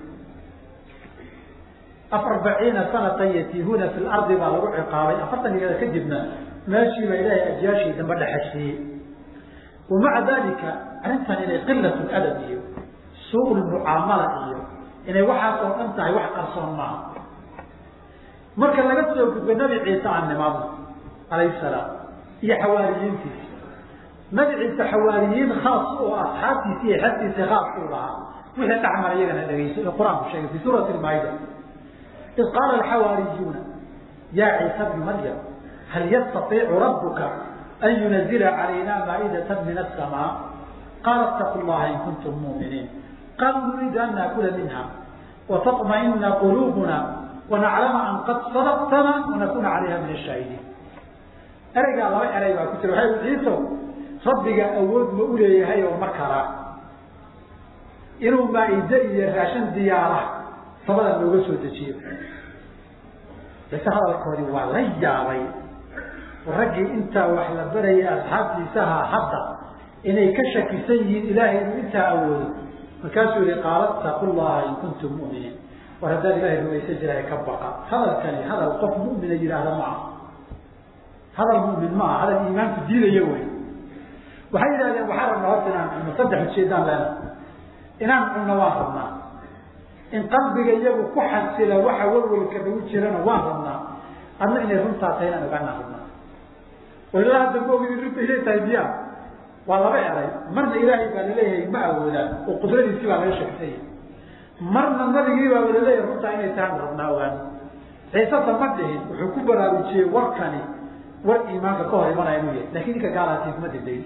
afarbaciina sanatan yatiihuuna fi lardi baa lagu ciqaabay afartan iyada kadibna meeshiiba ilaahay ajyaashii dambe dhexeshiiyey wamaca dalika arrintan inay qilat adab iyo suu lmucaamala iyo inay waxaas oo dhan tahay wax qarsoon maaha marka laga soo gudbay nabi ciise aan nimaadno alayhi salaam iyo xawaariyiintiisa nabi ciise xawaariyiin khaas oo asxaabtiisi iyo xertiisa khaas u lahaa wixii dhexmara iyagana dhegeyso ee qur-aanku sheegay fi suurati lmaayida id qaala alxawaariyuuna yaa ciisa bni maryam hal yastaiicu rabuka an yunazila calayna maa'idata min asamaa qaala itaqu llaha in kuntum muuminiin qaaluu nuriidu an naakula minha watطmaئina quluubuna wanaclama an qad sadaqtana wanakuna calayha min ashaahidiin ereygaa laba erey baa ku jira waay ciiso rabbiga awood ma u leeyahay oo ma karaa inuu maaide iyo raashan diyaara sabada looga soo dejiyo base hadalkoodii waa la yaabay raggii intaa wax la barayay asxaabtiisaha hadda inay ka shakisan yihiin ilaahay inuu intaa awoodo markaasuu yihi qaala itaqu llaha in kuntum mu'miniin war haddaan ilahay rumaysan jirahay ka baqa hadalkani hadal qof mu'mina yidhaahda ma aha hadal mu'min ma aha hadal iimaanku diidaya wey waxay yidhahdeen waxaa rabnaa horta inaan cunno saddex ujeedaan leena inaan cunno waan rabnaa in qalbiga iyagu ku xasila waxa walwalka nagu jirana waan rabnaa adna inay runtaa tahay inaan ogaanaa rabnaa oo ilaa hadda ma ogid runta inay tahay miya waa laba eray marna ilaahay baa laleeyahay ma awoodaan oo qudradiisii baa laga sheegsanya marna nabigii baa laleeyahay runtaa inay tahay aan rabnaa ogaano ciisata ma dhihin wuxuu ku baraarujiyey warkani war iimaanka ka hor imanaya inuu yahay lakin ninka gaalaatiis ma degdegin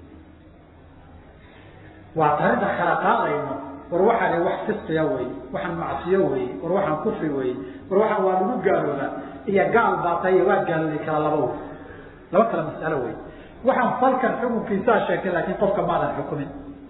waa tarinta kala qaadayno war waxaan wax fisqiya wey waxaan macsiyo wey war waxaan kufri wey war waxaan waa lagu gaaloobaa iyo gaal baa tahay waa gaalooday kala laba wey laba kala masalo wey waxaan falkan xukunkiisaa sheegtay laakiin qofka maadan xukumin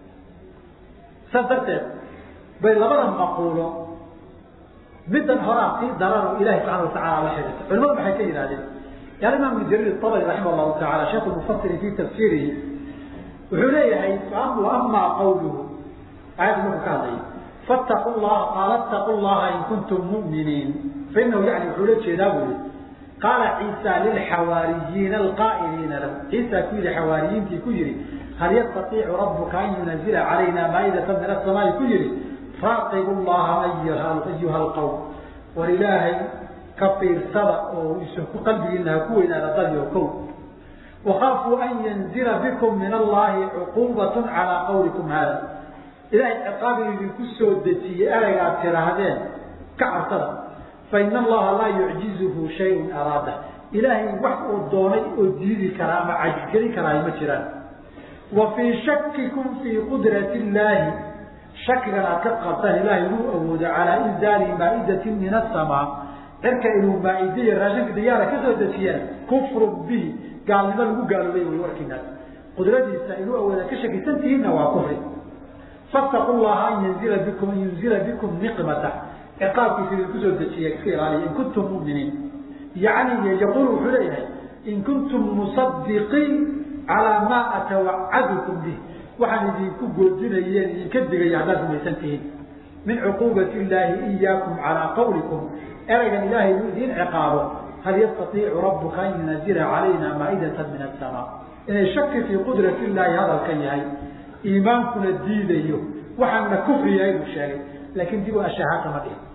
saas darteed bay labada maquulo middan horaa sii darano ilahi subxana watacala la xidhiirta culimadu maxay ka yidhahdeen yaal imaam ibn jariir abri raximah llahu taala sheikh mufasiri fi tafsiirihi wuxuu leeyahay amaa qawluhu aayadda markuu ka hadlayay fattaqu llaha qaala attaqu llaha in kuntum mu'miniin fainahu yani wuxuu la jeedaa buli qaala ciisa lilxawaariyiina alqaa'iliina lahu ciisa ku yihi xawaariyiintii ku yihi hal yastaiicu rabuka an yunazila calayna maa'idatan min asamaai ku yihi raaqibu llaha ayuha alqawm war ilaahay ka fiirsada oo isku qalbigiina ha ku weynaada dadyo kow wakaafuu an yanzila bikum min allahi cuquubat calaa qawlikum hada ilahay ciqaabi idinku soo dejiyey eraygaad tiraahdeen ka cabsada faina allaha laa yucjizuhu shayun araada ilaahay wax uu doonay oo diidi karaa ama cajisgelin karaayo ma jiraan wa fii shakikum fii qudrati illaahi shakigan aad ka qabtaan ilaahay inuu awoodo calaa inzaali maa'idatin min asamaa cirka inuu maaide iyo raashinka diyaara ka soo dejiyaan kufrun bihi gaalnimo lagu gaaloobay way warkiinaas qudradiisa inuu awooda ka shakisan tihiinna waa kufri fattaqu llaha an yanzila bikum an yunzila bikum niqmata ciqaabkiisa idinku soo dejiya iska ilaaliya in kuntum muminiin yani yaqul wuxuu leeyahay in kuntum musadiqiin calaa maa atawacadukum bih waxaan idinku goodinayeen idinka digaya haddaad rumaysan tihiin min cuquubati illaahi iyaakum calaa qawlikum eraygan ilaahay inuu idiin ciqaabo hal yastaiicu rabuka an yunazila calayna maa'idatan min asamaa inay shaki fii qudrati illaahi hadalkan yahay iimaankuna diidayo waxaana kufri yahay buu sheegay laakin dib u ashahaata ma dhihin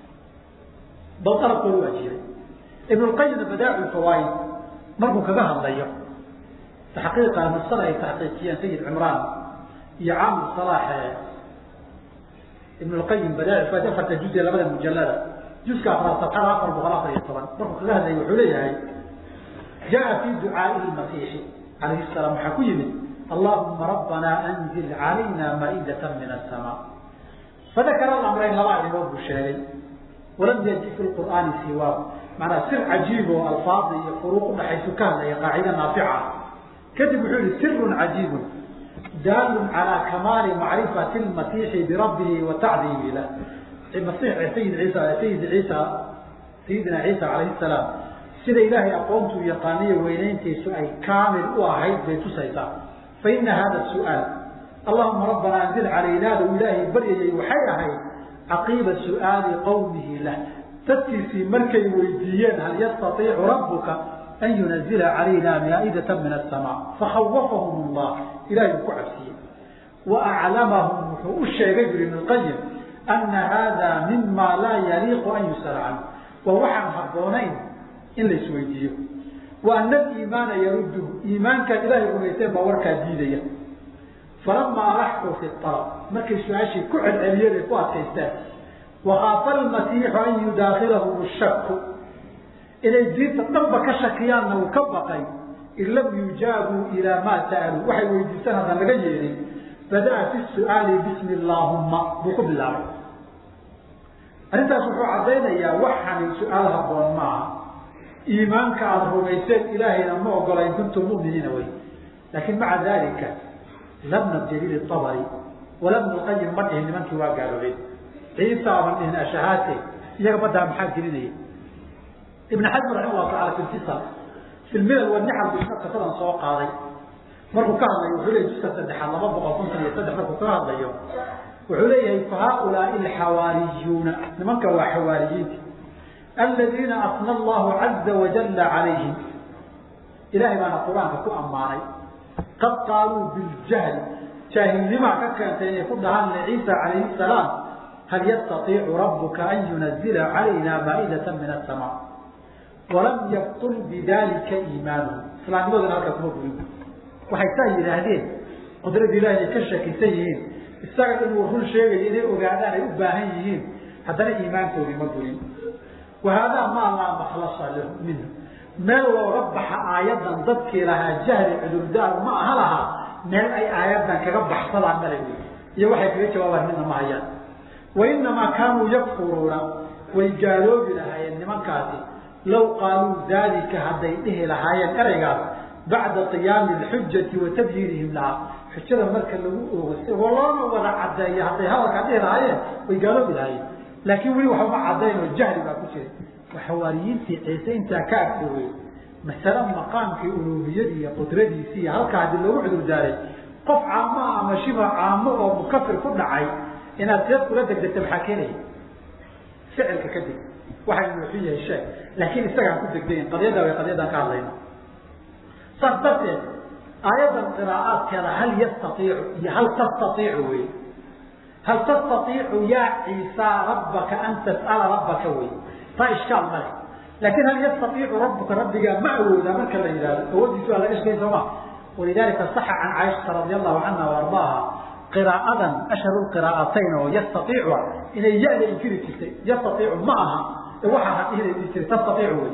bal dalabkoodu waa jiray ibn lqayimna badaacu fawaaid markuu kaga hadlayo taxqiiqa nusada ay taxqiijiyeen sayid cimraan iyo caamir salaaxe ibn lqayim badaaci fawaaid afarta juz ee labada mujalada juska afraad sabxada afar boqol afar iyo toban markuu kaga hadlaya wuxuu leeyahay jaa fi ducaai masiixi calayhi salaam waxaa ku yimid allahuma rabbana anzil calayna maa'idatan min asamaa fadakara alamrayn laba arrimood buu sheegay walam yaji fi lqur'aani siwaahu macnaa sir cajiib oo alfaada iyo furuuq udhaxaysu ka hadlaya qaacida naafica ah kadib wuxuu yihi sirun cajiibun daalun calaa kamaali macrifati lmasiixi birabbihi wa tacdiimi lah masiix sayid ciisa sayid ciisa sayidina ciisa calayhi salaam sida ilaahay aqoontuu yaqaaniyo weynayntiisu ay kaamil u ahayd bay tusaysaa fa ina hada su'aal allahuma rabbana anzil calaynaada uu ilaahay baryayay waxay ahayd caqiiba su'aali qawmihi lah dadkiisii markay weydiiyeen hal yastaiicu rabbuka an yunazila calayna maa'idatan min asamaa fakhawafahum allah ilahay uu ku cabsiyey wa aclamahum wuxuu u sheegay buri ibn lqayim ana hada mima laa yaliiqu an yusala canhu waa waxaan habboonayn in la isweydiiyo wa ana aliimaana yarudduhu iimaankaad ilaahay rumayseen baa warkaa diidaya falamaa alaxuu fi alab markay su-aashii ku celceliyeen ay ku adkaysteen wakaafa almasiixu an yudaakilahu shaku inay diinta dhanba ka shakiyaanna uu ka baqay in lam yujaabuu ilaa maa sa'aluu waxay weydiistaan haddaan laga yeelin bada'a fi su'aali bismi allaahumma buu ku bilaabay arrintaas wuxuu caddaynayaa waxani su-aal habboon maaha iimaanka aada rumayseen ilaahayna ma ogola in kuntum mu'miniina wey laakiin maca dalika labna jaliil abari walabna lqayim ma dhihin nimankii waa gaaloobeen ciisa aban dhihin ashahaate iyaga badaa maxaa gelinaya ibn xasm raxima llahu taala fi lfisal fi lmilal wanixal buu qisadan soo qaaday markuu ka hadlayo wuxuu leeyay juska saddexaad laba boqol konton iyo saddex markuu kaga hadlayo wuxuu leeyahay fa haaulaai alxawaariyuuna nimanka waa xawaariyiinti aladiina asna allahu caza wajalla calayhim ilahay baana qur-aanka ku ammaanay qad qaaluu biljahli jaahilnimaa ka keentay inay ku dhahaan liciisa calayhi salaam hal yastaiicu rabuka an yunazila calayna maa'idatan min asamaa walam yabtul bidalika iimaanuhu islaamnimaduna halkaa kuma gurin waxay saa yidhaahdeen qudrada ilahi ay ka shakisan yihiin isaga inuu run sheegayo inay ogaadaan ay u baahan yihiin haddana iimaankoodii ma gurin wahaadaa maa laa makhlasa lahu minhu meel looga baxa aayadan dadkii lahaa jahli cudurdaar ma aha lahaa meel ay aayadan kaga baxsadaan mala wey iyo waxay kaga jawaabaan midna ma hayaan wainamaa kaanuu yakfuruuna way gaaloobi lahaayeen nimankaasi law qaaluu daalika hadday dhihi lahaayeen ereygaas bacda qiyaami alxujati wa tabyiinihim lahaa xujada marka lagu oogo loona wada cadeeyo hadday hadalkaa dhihi lahaayeen way gaaloobi lahaayeen laakiin weli waxba cadayn oo jahli baa ku jira xawaariyiintii ciise intaa ka agfoogay masale maqaamkii uluumiyadii iyo qudradiisii iyo halkaa haddii loogu cudurdaaray qof caamaha ama shiba caamo oo mukafir ku dhacay inaad seed kula degdegta maxaa keenaya ficilka kadib waxay wuxuu yahay sheeg laakiin isagaan ku degdayn qadiyadda way qadiyadaan ka hadlayna saas darteed aayaddan qiraa'aadkeeda hal yastaiicu iyo hal tastaiicu wey hal tastaiicu yaa ciisa rabbaka an tas'ala rabbaka wey taa ishkaal male laakin hal yastaiicu rabbuka rabbigaa ma awoodaa marka la yidhahdo awoodiisu waa laga sheegay sooma walidalika saxa can caaishata radi allahu canha waardaaha qiraa'adan ashharu qiraa'atayn oo yastaiicu inay ya-da inkiri jirtay yastaiicu ma aha ee waxaa hadihda dhihi jiray tastaiicu wey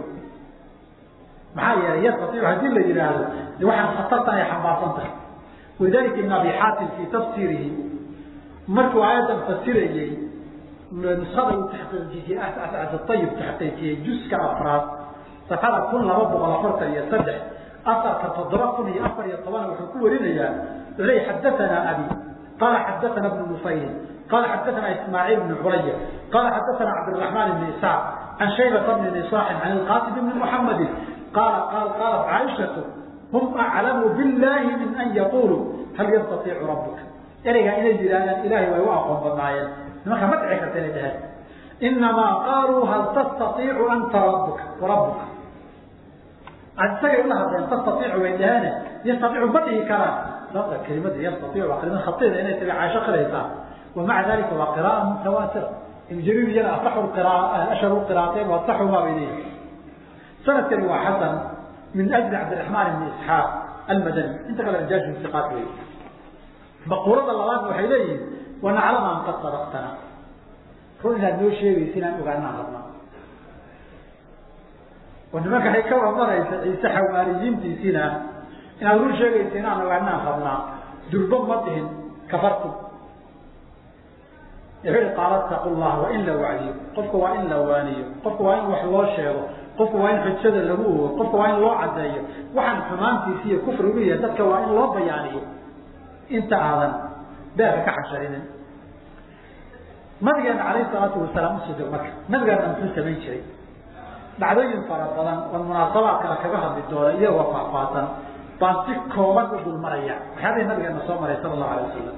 maxaa yeelay yastaiicu haddii la yidhaahdo de waxaan khatartan ay xambaarsan tahay walidalika ibn abi xaatim fii tafsiirihi markuu aayaddan fasirayey nusada uu taxqiijiyey ayib taxqiijiyey juska afraad safxada kun laba boqol afartan iyo saddex asarka toddoba kun iyo afar iyo toban wuxuu ku warinayaa wuxuu leey xadatanaa abi qala xadaana bnu nufayl qala xadaana ismaaciil bn culaya qala xadaana cabdiraxmaan bn isaaq can shaybata bni nisaaxin can ilqasim bni muxamadi qaala qaal qaalat caaishatu hum aclamu billahi min an yaquluu hal yastaiicu rabuka ereygaa inay yidhahdaan ilahay way u aqoon badnaayeen nimanka ma dhici karta inay dheheen inamaa qaaluu hal tastaiicu anta rabuka warabuka isagay ula hadleen tastaiicu way dheheene yastaiicu ma dhihi karaan sababta kelimada yastaiicu waa kelimad khatida inay tabi caasho qiraysaa wamaca dalika waa qira'a mutawaatira ibn jariir iyana asaxu qiraa ashharu qiraatayn wa asaxumaa bay leeyihin sanadkani waa xasan min ajli cabdiraxmaan ibni isxaaq almadani inta kale rijaashu siqaat wey maquulada labaad waxay leeyihin wanaclama an qad sadaqtana run inaad noo sheegaysa inaan ogaanaan rabnaa oo nimanka waxay ka wadanaysa ciise xawaariyiintiisina inaad run sheegaysa inaan ogaanaan rabnaa durbo ma dhihin kafartu wuxuu ihi qaala taqu llah waa in la wacdiyo qofka waa in la waaniyo qofka waa in wax loo sheego qofka waa in xujada lagu ogo qofka waa in loo cadeeyo waxaan xumaantiisi iyo kufrigu yahay dadka waa in loo bayaaniyo inta aadan beerka ka xasharinin nabigeena calayhi salaatu wasalaam usoo marka nabigeena muxuu samayn jiray dhacdooyin fara badan oo munaasabaadkana kaga hadli doona iyagoo faahfaahsan baan si kooban u dul maraya waxyaabihii nabigeena soo maray sala allahu alay wasalam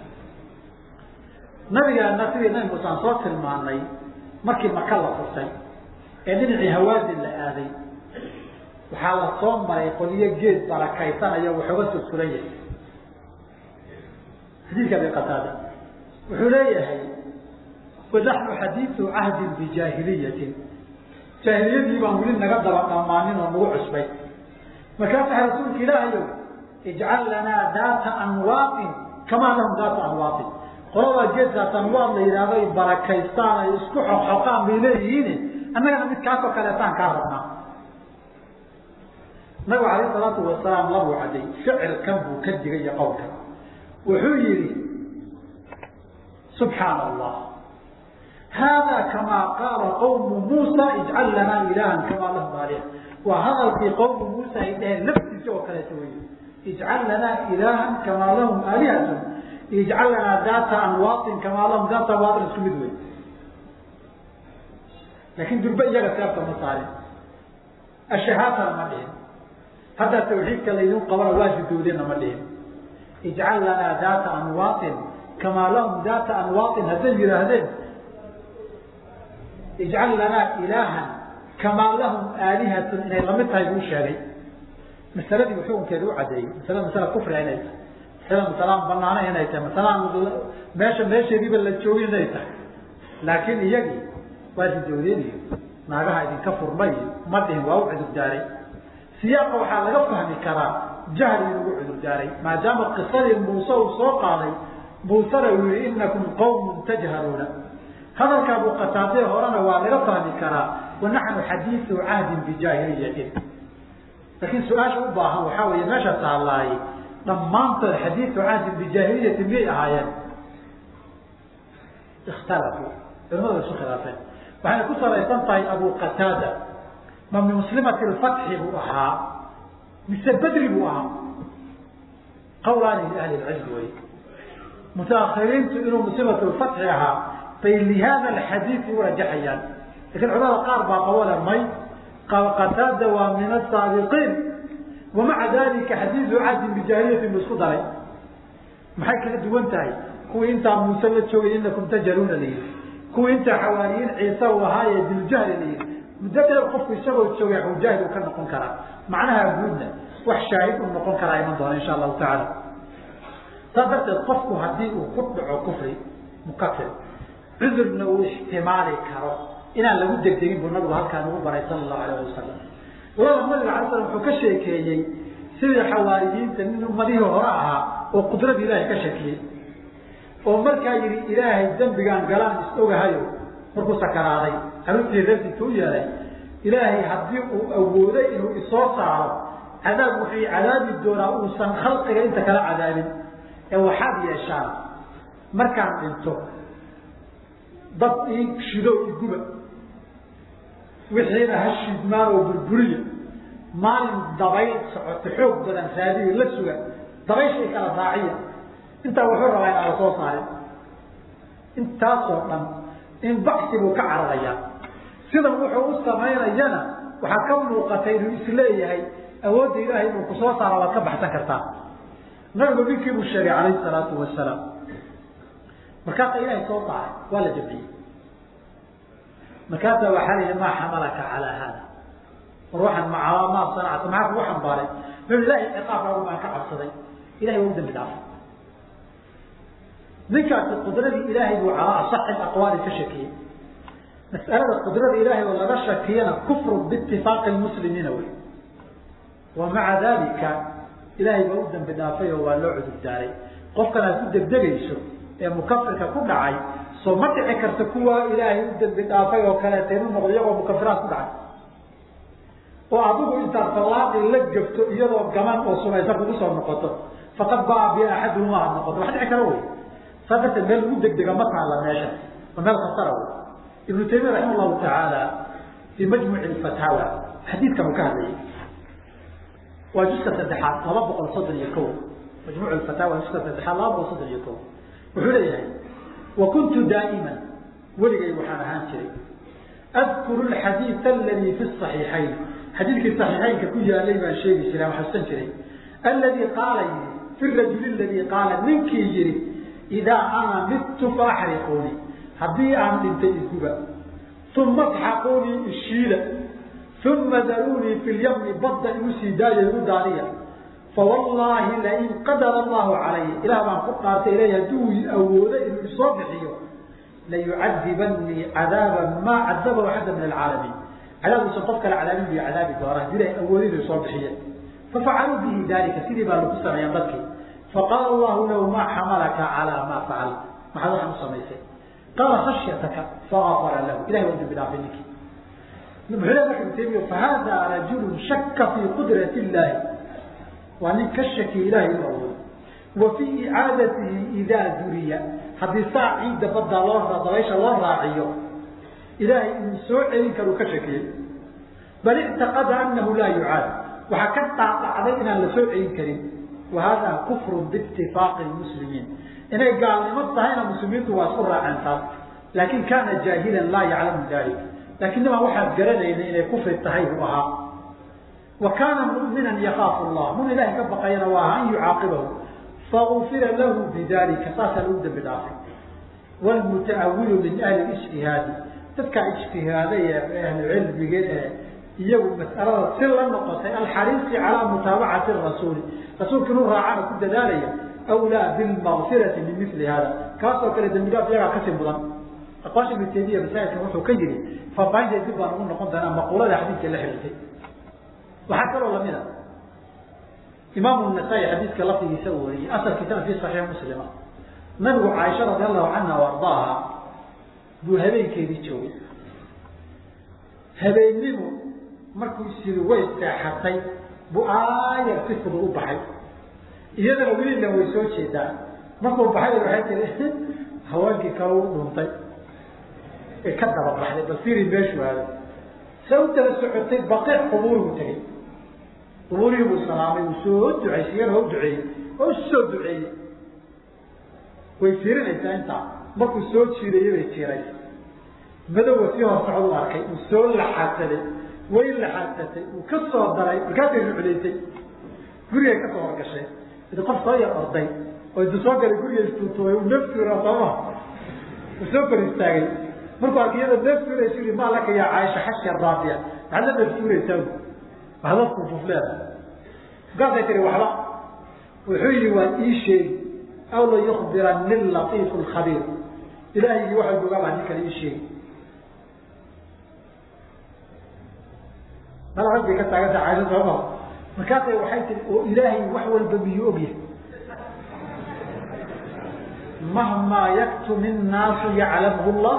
nabigeena sidii nabi muuse aan soo tilmaanay markii maka la furtay ee dhinacii hawaadin la aaday waxaa la soo maray qoliyo geed barakaysanaya waxooga soo suran yahay xadiidka abi qataada wuxuu leeyahay wanaxnu xadiidu cahdin bijaahiliyatin jaahiliyadii baan weli naga daba dhammaanin oo nagu cusbay markaasa rasuulka ilaahayow ijcal lanaa daata anwaaqin kamaa lahum daata anwaaqin qoladaa geed daata anwaaq la yidhaahdo ay barakaystaan ay isku xoqxoqaan bay leeyihiin annagana mid kaasoo kaleetaan kaa rabnaa nabigu alayh salaatu wasalaam labuu caday ficilkan buu ka digay iyo qowlka wuxuu yihi subxaana allah hada kamaa qaala qawmu muusa ijcal lanaa ilahan kamaa lahum aaliha waa hadalkii qawmu muusa ay dheheen laftiisa oo kaleeto wey ijcal lanaa ilahan kamaa lahum aalihatun ijcal lanaa daata anwaatin kamaa lahum daata anwaatin isku mid wey laakin durbe iyaga seebta ma saarin ashahaatana ma dhihin haddaa tawxiidka laydin qabana waajidoodena ma dhihin ijcal lanaa daata anwaatin kamaa lahum daata anwaatin hadday yidhaahdeen ijcal lanaa ilaahan kamaa lahum aalihatun inay lamid tahay buu sheegay masaladii xukunkeeda u cadeeyey masalada masala kufria inay tahay masala masalaan banaana inay tahay masalaan meesha meesheediiba la joogin inay tahay laakiin iyagii waa ridowdeen iyo naagaha idinka furmay ma dhihin waa u cudurdaaray siyaaqa waxaa laga fahmi karaa jahli inugu cudurdaaray maadaama qisadii muuse uu soo qaaday muusena uu yihi inakum qawmun tajhaluuna hadalka abu qataade horena waa laga fahmi karaa wanaxnu xadiiu cahdin bijaahiliyatin laakiin su-aasha u baahan waxaa weeye meesha taallaaye dhammaantood xadiiu cahdin bijaahiliyatin miyay ahaayeen ikhtalafuu culamadu way isu khilaafeen waxayna ku salaysan tahay abu qataada ma min muslimati lfatxi buu ahaa mise bedri buu ahaa qawlaani ahli lcilmi wey mutaahiriintu inuu muslimatu lfatxi ahaa bay lihada alxadiidi u rajaxayaan lakin culamada qaar baa qawale may qataada waa min asaabiqiin wamaca dalika xadiidu cadin bijaahiliyatin buu isku daray maxay kala duwan tahay kuwii intaa muuse la joogay inakum tajaluuna layihi kuwii intaa xawaariyiin ciise uu ahaaye diljahli layihi muddo dheer qofku isagoo joogay xujaahid uu ka noqon karaa macnaha guudna wax shaahid uu noqon karaa iman doona insha allahu tacaala saas darteed qofku haddii uu ku dhaco kufri mukafir cudurna uu ixtimaali karo inaan lagu degdegin buu nabigu halkaa nagu baray sala allahu alayh wasalam walaala nabiga alay slam wuxuu ka sheekeeyey sidii xawaariyiinta nin ummadihii hore ahaa oo qudrada ilaahay ka shakiyey oo markaa yihi ilaahay dembigaan galaan is ogahayo markuu sakaraaday caruurtii reertiisa u yeelay ilaahay haddii uu awooday inuu isoo saaro cadaab wuxuu cadaabi doonaa uusan khalqiga inta kala cadaabin ee waxaad yeeshaan markaan dhinto dad ii shido iguba wixiina ha shidmaan oo burburiya maalin dabayl socoto xoog badan raadiyo la suga dabayshay kala raaciya intaa wuxuu rabaa inaan la soo saarin intaasoo dhan in baxsi buu ka cararayaa sidan wuxuu u samaynayana waxaa ka muuqatay inuu isleeyahay awoodda ilaahay inuu ku soo saara waad ka baxsan kartaa nabigu ninkii buu sheegay calayhi salaatu wasalaam markaasa ilaahay soo saaray waa la jamciyey markaasa waxaa la yihi maa xamalaka calaa haada war waxaan ma maa sanacta maxaa kugu xambaaray ma ilahay ciqaabkaagu baan ka cabsaday ilahay waa u dambi dhaafay ninkaasi qudradii ilaahay buu calaa asaxi aqwaali ka shakiyey mas'alada qudrada ilaahay oo laga shakiyana kufru biitifaaqi lmuslimiina wey wa maca dalika ilaahay baa u dambi dhaafay oo waa loo cudur daaray qofkan aad ku degdegayso ee mukafirka ku dhacay soo ma dhici karta kuwa ilaahay u dambi dhaafay oo kaleeta inu noqdo iyagoo mukafiraad ku dhacay oo adigu intaad salaadi la gafto iyadoo gaman oo sumaysa kugu soo noqoto faqad baa bi axaduhuma aad noqoto wax dhici kara wey saa darteed meel lagu degdega ma taalla meesha waa meel khatara wey ibnu taymiya raxima allahu tacaala fii majmuci fataawa xadiidkan uu ka hadlayay waa juska saddexaad laba boqol soddon iyo ko majmuc fataawa juska saddexaad laba boqol soddon iyo ko wuxuu leeyahay wa kuntu daa'iman weligay waxaan ahaan jiray adkuru alxadiida aladii fi saxiixayn xadiidkii saxiixaynka ku yaalay baan sheegi jiray aan xasuusan jiray alladii qaala yidhi fi rajuli aladii qaala ninkii yidhi idaa ana mittu faaxriquuni haddii aan dhintay iguba uma asxaquunii ishiila uma daruunii fi lyamni badda igu sii daaya igu daariya fawallaahi lain qadara allahu calaya ilaah baan ku dhaartay ilay hadduu awoodo inuu isoo bixiyo layucadibanii cadaaban maa cadabahu axada min alcaalamiin cadaabuusan qof kale cadaabin buy cadaabi doona hadii ilahay awoodi inuu isoo bixiye fafacaluu bihi dalika sidii baa lagu sameeyan dadkii faqaala allahu lahu maa xamalaka calaa maa facal maxaad waxaan u samaysay qaala khashyataka faafara lahu ilahay waa dambi dhaafay ninkii muxuu le marka ibnu taymiya fahada rajulu shaka fii qudrati illaahi waa nin ka shakiya ilahay inuu awoodo wa fii icaadatihi idaa duriya haddii saa ciidda baddaa loo dabaysha loo raaciyo ilaahay inuu soo celin karu ka shakiyey bal ictaqada anahu laa yucaad waxaa ka dhaadhacday inaan la soo celin karin wa hada kufrun biitifaaqi lmuslimiin inay gaalnimo tahayna muslimiintu waa isku raaceen taas laakin kaana jaahilan laa yaclamu dalik laakiin nimaan waxaad garanayna inay kufri tahay buu ahaa wa kaana mu'minan yakaafu allah mun ilahay ka baqayana waa aha an yucaaqibahu faufira lahu bidalika saasaa lagu dambi dhaafay wlmutaawilu min ahli ijtihaadi dadkaa ijtihaaday ee ahlucilmiga ee iyagu mas'alada si la noqotay alxariisi calaa mutaabacati rasuuli rasuulka inuu raacana ku dadaalaya awlaa bilmaqfirati min mili hada kaasoo kale dambi dhaaf iyagaa kasii mudan aqwaasha ibnu taymiya masaajidkan wuxuu ka yidhi faafaahinteed dib baan ugu noqon doonaa maquulada xadiidka la xiriirtay waxaa kaloo lamid a imaamu nasaa-i xadiidka lafdigiisa wariyey asalkiisana fi saxiix muslima nabigu caaisha radi allahu canha o ardaaha buu habeenkeedii joogay habeennimu markuu isiri way seexatay buu aayar si fudud u baxay iyadana weliila way soo jeedaan markuu baxay waxay tiri haweenkii kale u dhuntay ee ka daba baxday bal firi meeshuu aaday se u daba socotay baqiic qubuurigu tegey qubuurihii buu salaamay uu soo duceysay iyana u duceeyey oo usoo duceeyey way fiirinaysaa intaa markuu soo jiirayey bay jiiray madowga sii hor socod u arkay uu soo laxaadsaday way laxaadsatay uu ka soo daray markaasay ruclaysay gurigay ka soo horgashay idi qof soo yar orday oo intu soo galay guriga istuutuway uu naftuura sooma uu soo kor istaagay markuu arkay iyada naftuuraysu yii maa laka yaa caaisha xashka raabiya maxaad la naftuuraysaa waxba kufufleeda markaasay tiri waxba wuxuu yihi waa ii sheegi aw la yukbirani latiifu lkhabiir ilaahaygi waxa ogaa baa nin kale ii sheegi mala rag bay ka taaganta caaisha sooma markaasay waxay tii oo ilaahay wax walba miyuu ogyahay mahmaa yaktum innaasu yaclamhu llah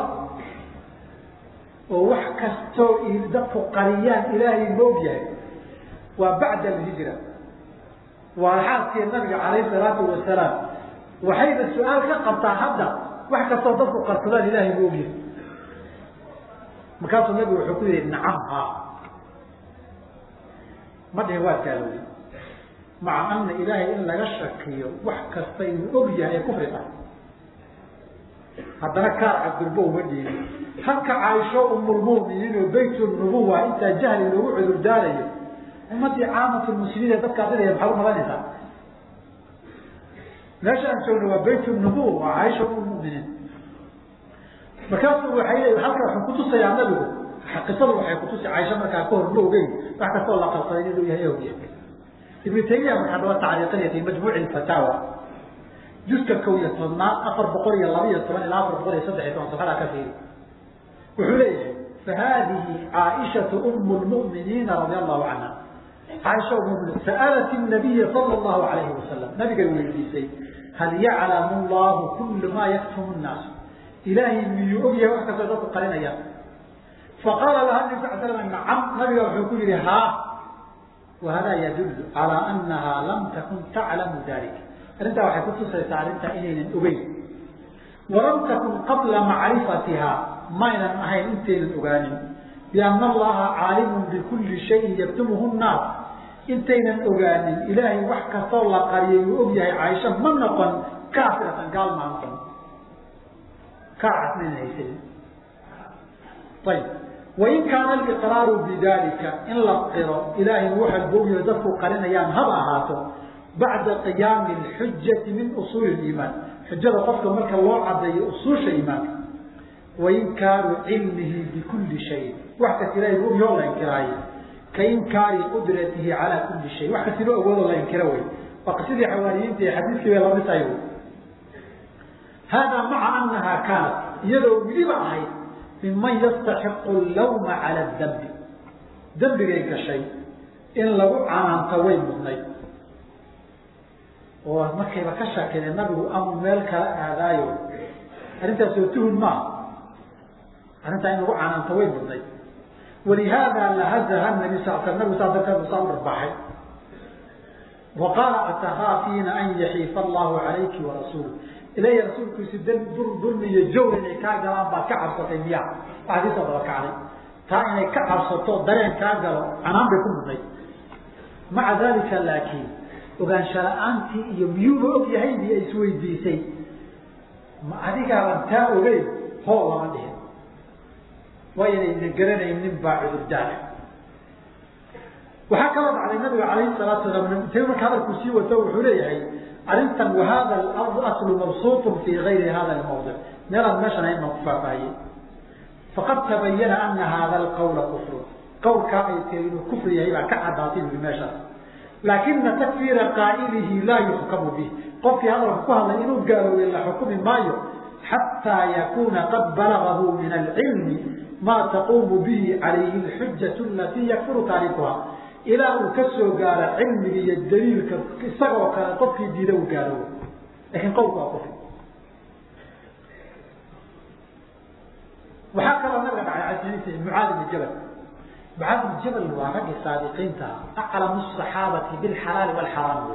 oo wax kastoo dadku qariyaan ilaahay ma og yahay waa bacda alhijra waa xaaskii nabiga calayhi salaatu wasalaam waxayna su-aal ka qabtaa hadda wax kastoo dadku qarsadaan ilaahay ma og yahay markaasuu nabigu wuxuu ku yihi nacam ha ma dhihin waa gaalowey maca ana ilaahay in laga shakiyo wax kasta inuu og yahay ee kufri ah haddana kaar cabdurbo uma dhiibin halka caaisho umulmuminiin oo bayt nubuwa intaa jahli loogu cudur daarayo ummadii caamatu muslimiin ee dadkaa didaya maxaad umalanaysaa meesha aan joogno waa bayt nubuwa waa caaisha umuminiin markaasuu waay le halka wuxuu kutusayaa nabigu qisadu waxay kutusi caaisha markaa kahor ma ogeyn wax kastoo la qabsaday inuu yahay ogya ibnu taymiya markaa daba tacriiqinaya fi majmuuci fataawa juska kow iyo tobnaad afar boqol iyo laba iyo toban ilaa afar boqol iyo saddex iyo toban safxadaa ka fiiri wuxuu leeyahay fahadihi caaishatu umu lmu'miniina radia allahu canha caaisha umm sa'alat nabiya sala allahu alayhi wasalam nabigay weydiisay hal yaclamu llahu kullu maa yaktumu nnaasu ilaahay miyuu og yahay wax kastoo dadku qarinayaan faqaala laha nabi sal slam nacam nabiga wuxuu ku yihi haa wahada yadullu calaa anaha lam takun taclamu dalik arrintaa waxay kutusaysaa arrintaa inaynan ogeyn walam takun qabla macrifatiha maynan ahayn intaynan ogaanin biana allaha caalimun bikulli shayin yaktumuhu nnaas intaynan ogaanin ilaahay wax kastoo la qariyay uu og yahay caaisha ma noqon kaafiratan gaal maa noqon kaacas maynan haysanin ayib wain kaana aliqraaru bidalika in la qiro ilaahay waxa bogyo dadku qarinayaan haba ahaato bacda qiyaami alxujati min usuuli liimaan xujada qofka marka loo cadeeyo usuusha iimaanka wainkaaru cilmihi bikulli shayin wax kasta ilahay ogyo la inkiraayo ka inkaari qudratihi calaa kulli shay wax kasta loo awoodo la inkiro wey waa qisadii xawaariyiinta ee xadiiskii bay lamid tahay hada maca anaha kaanat iyadoo weliba ahayd minman yastaxiqu lawma cala dambi dembigay gashay in lagu canaanto way mudnayd oo markayba ka shakidee nabigu amuu meel kala aadaayo arrintaas oo tuhun maaha arrintaa in lagu canaanto way mudnayd walihaada lahazaha nabi sal sl nabigu saa darteed usaa u dharbaaxay wa qaala atakaafiina an yaxiifa allahu calayki warasuulu ilaya rasuulkiisu dulmi iyo jawr inay kaa galaan baad ka cabsatay miya waxaad iisoo daba kacday taa inay ka cabsato dareen kaa galo canaan bay ku mudnay maca dalika laakiin ogaansha la-aantii iyo miyuuba og yahay miya isweydiisay ma adigaaban taa ogeyn hoo lama dhihin waynayna garanaynin baa cudurdaara waxaa kaloo dhacday nabiga calayhi salaatu salaam ta marka hadalku sii wato wuxuu leeyahay arrintan wahada aslu mabsuutun fi gayri hada lmawdic meelaan meeshan ahayn baan ku faahfaahiyey faqad tabayana ana hada alqawla kufru qawlkaa ay tiri inuu kufri yahay baa ka caddaatay bui meeshaas laakina takfiira qaa'ilihi laa yuxkamu bih qofkii hadalka ku hadlay inuu gaaloobay la xukumi maayo xataa yakuuna qad balagahu min alcilmi maa taquumu bihi calayhi alxujatu alatii yakfuru taarikuha ilaa uu ka soo gaaro cilmiga iyo daliilka isagoo kale qofkii diida uu gaaro lakin qowlku waa kufri waxaa kaloo nabiga dhacay xadiis mucaad ibn jabal mucaad ibn jabal waa raggii saadiqiinta aclamu saxaabati bilxalaali walxaraam wey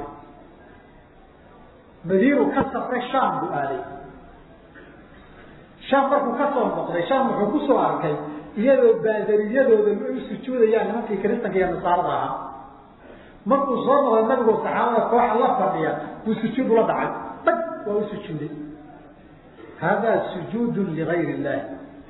madiinu ka safray shaam buu aaday shaam markuu ka soo noqday shaam wuxuu ku soo arkay iyadoo baadariyadooda ay u sujuudayaan nimankii kiristanka iyo nasaarada ahaa markuu soo noqday nabigoo saxaabada kooxa la fadhiya buu sujuud ula dhacay dhag waa u sujuuday hada sujuudu ligayr illahi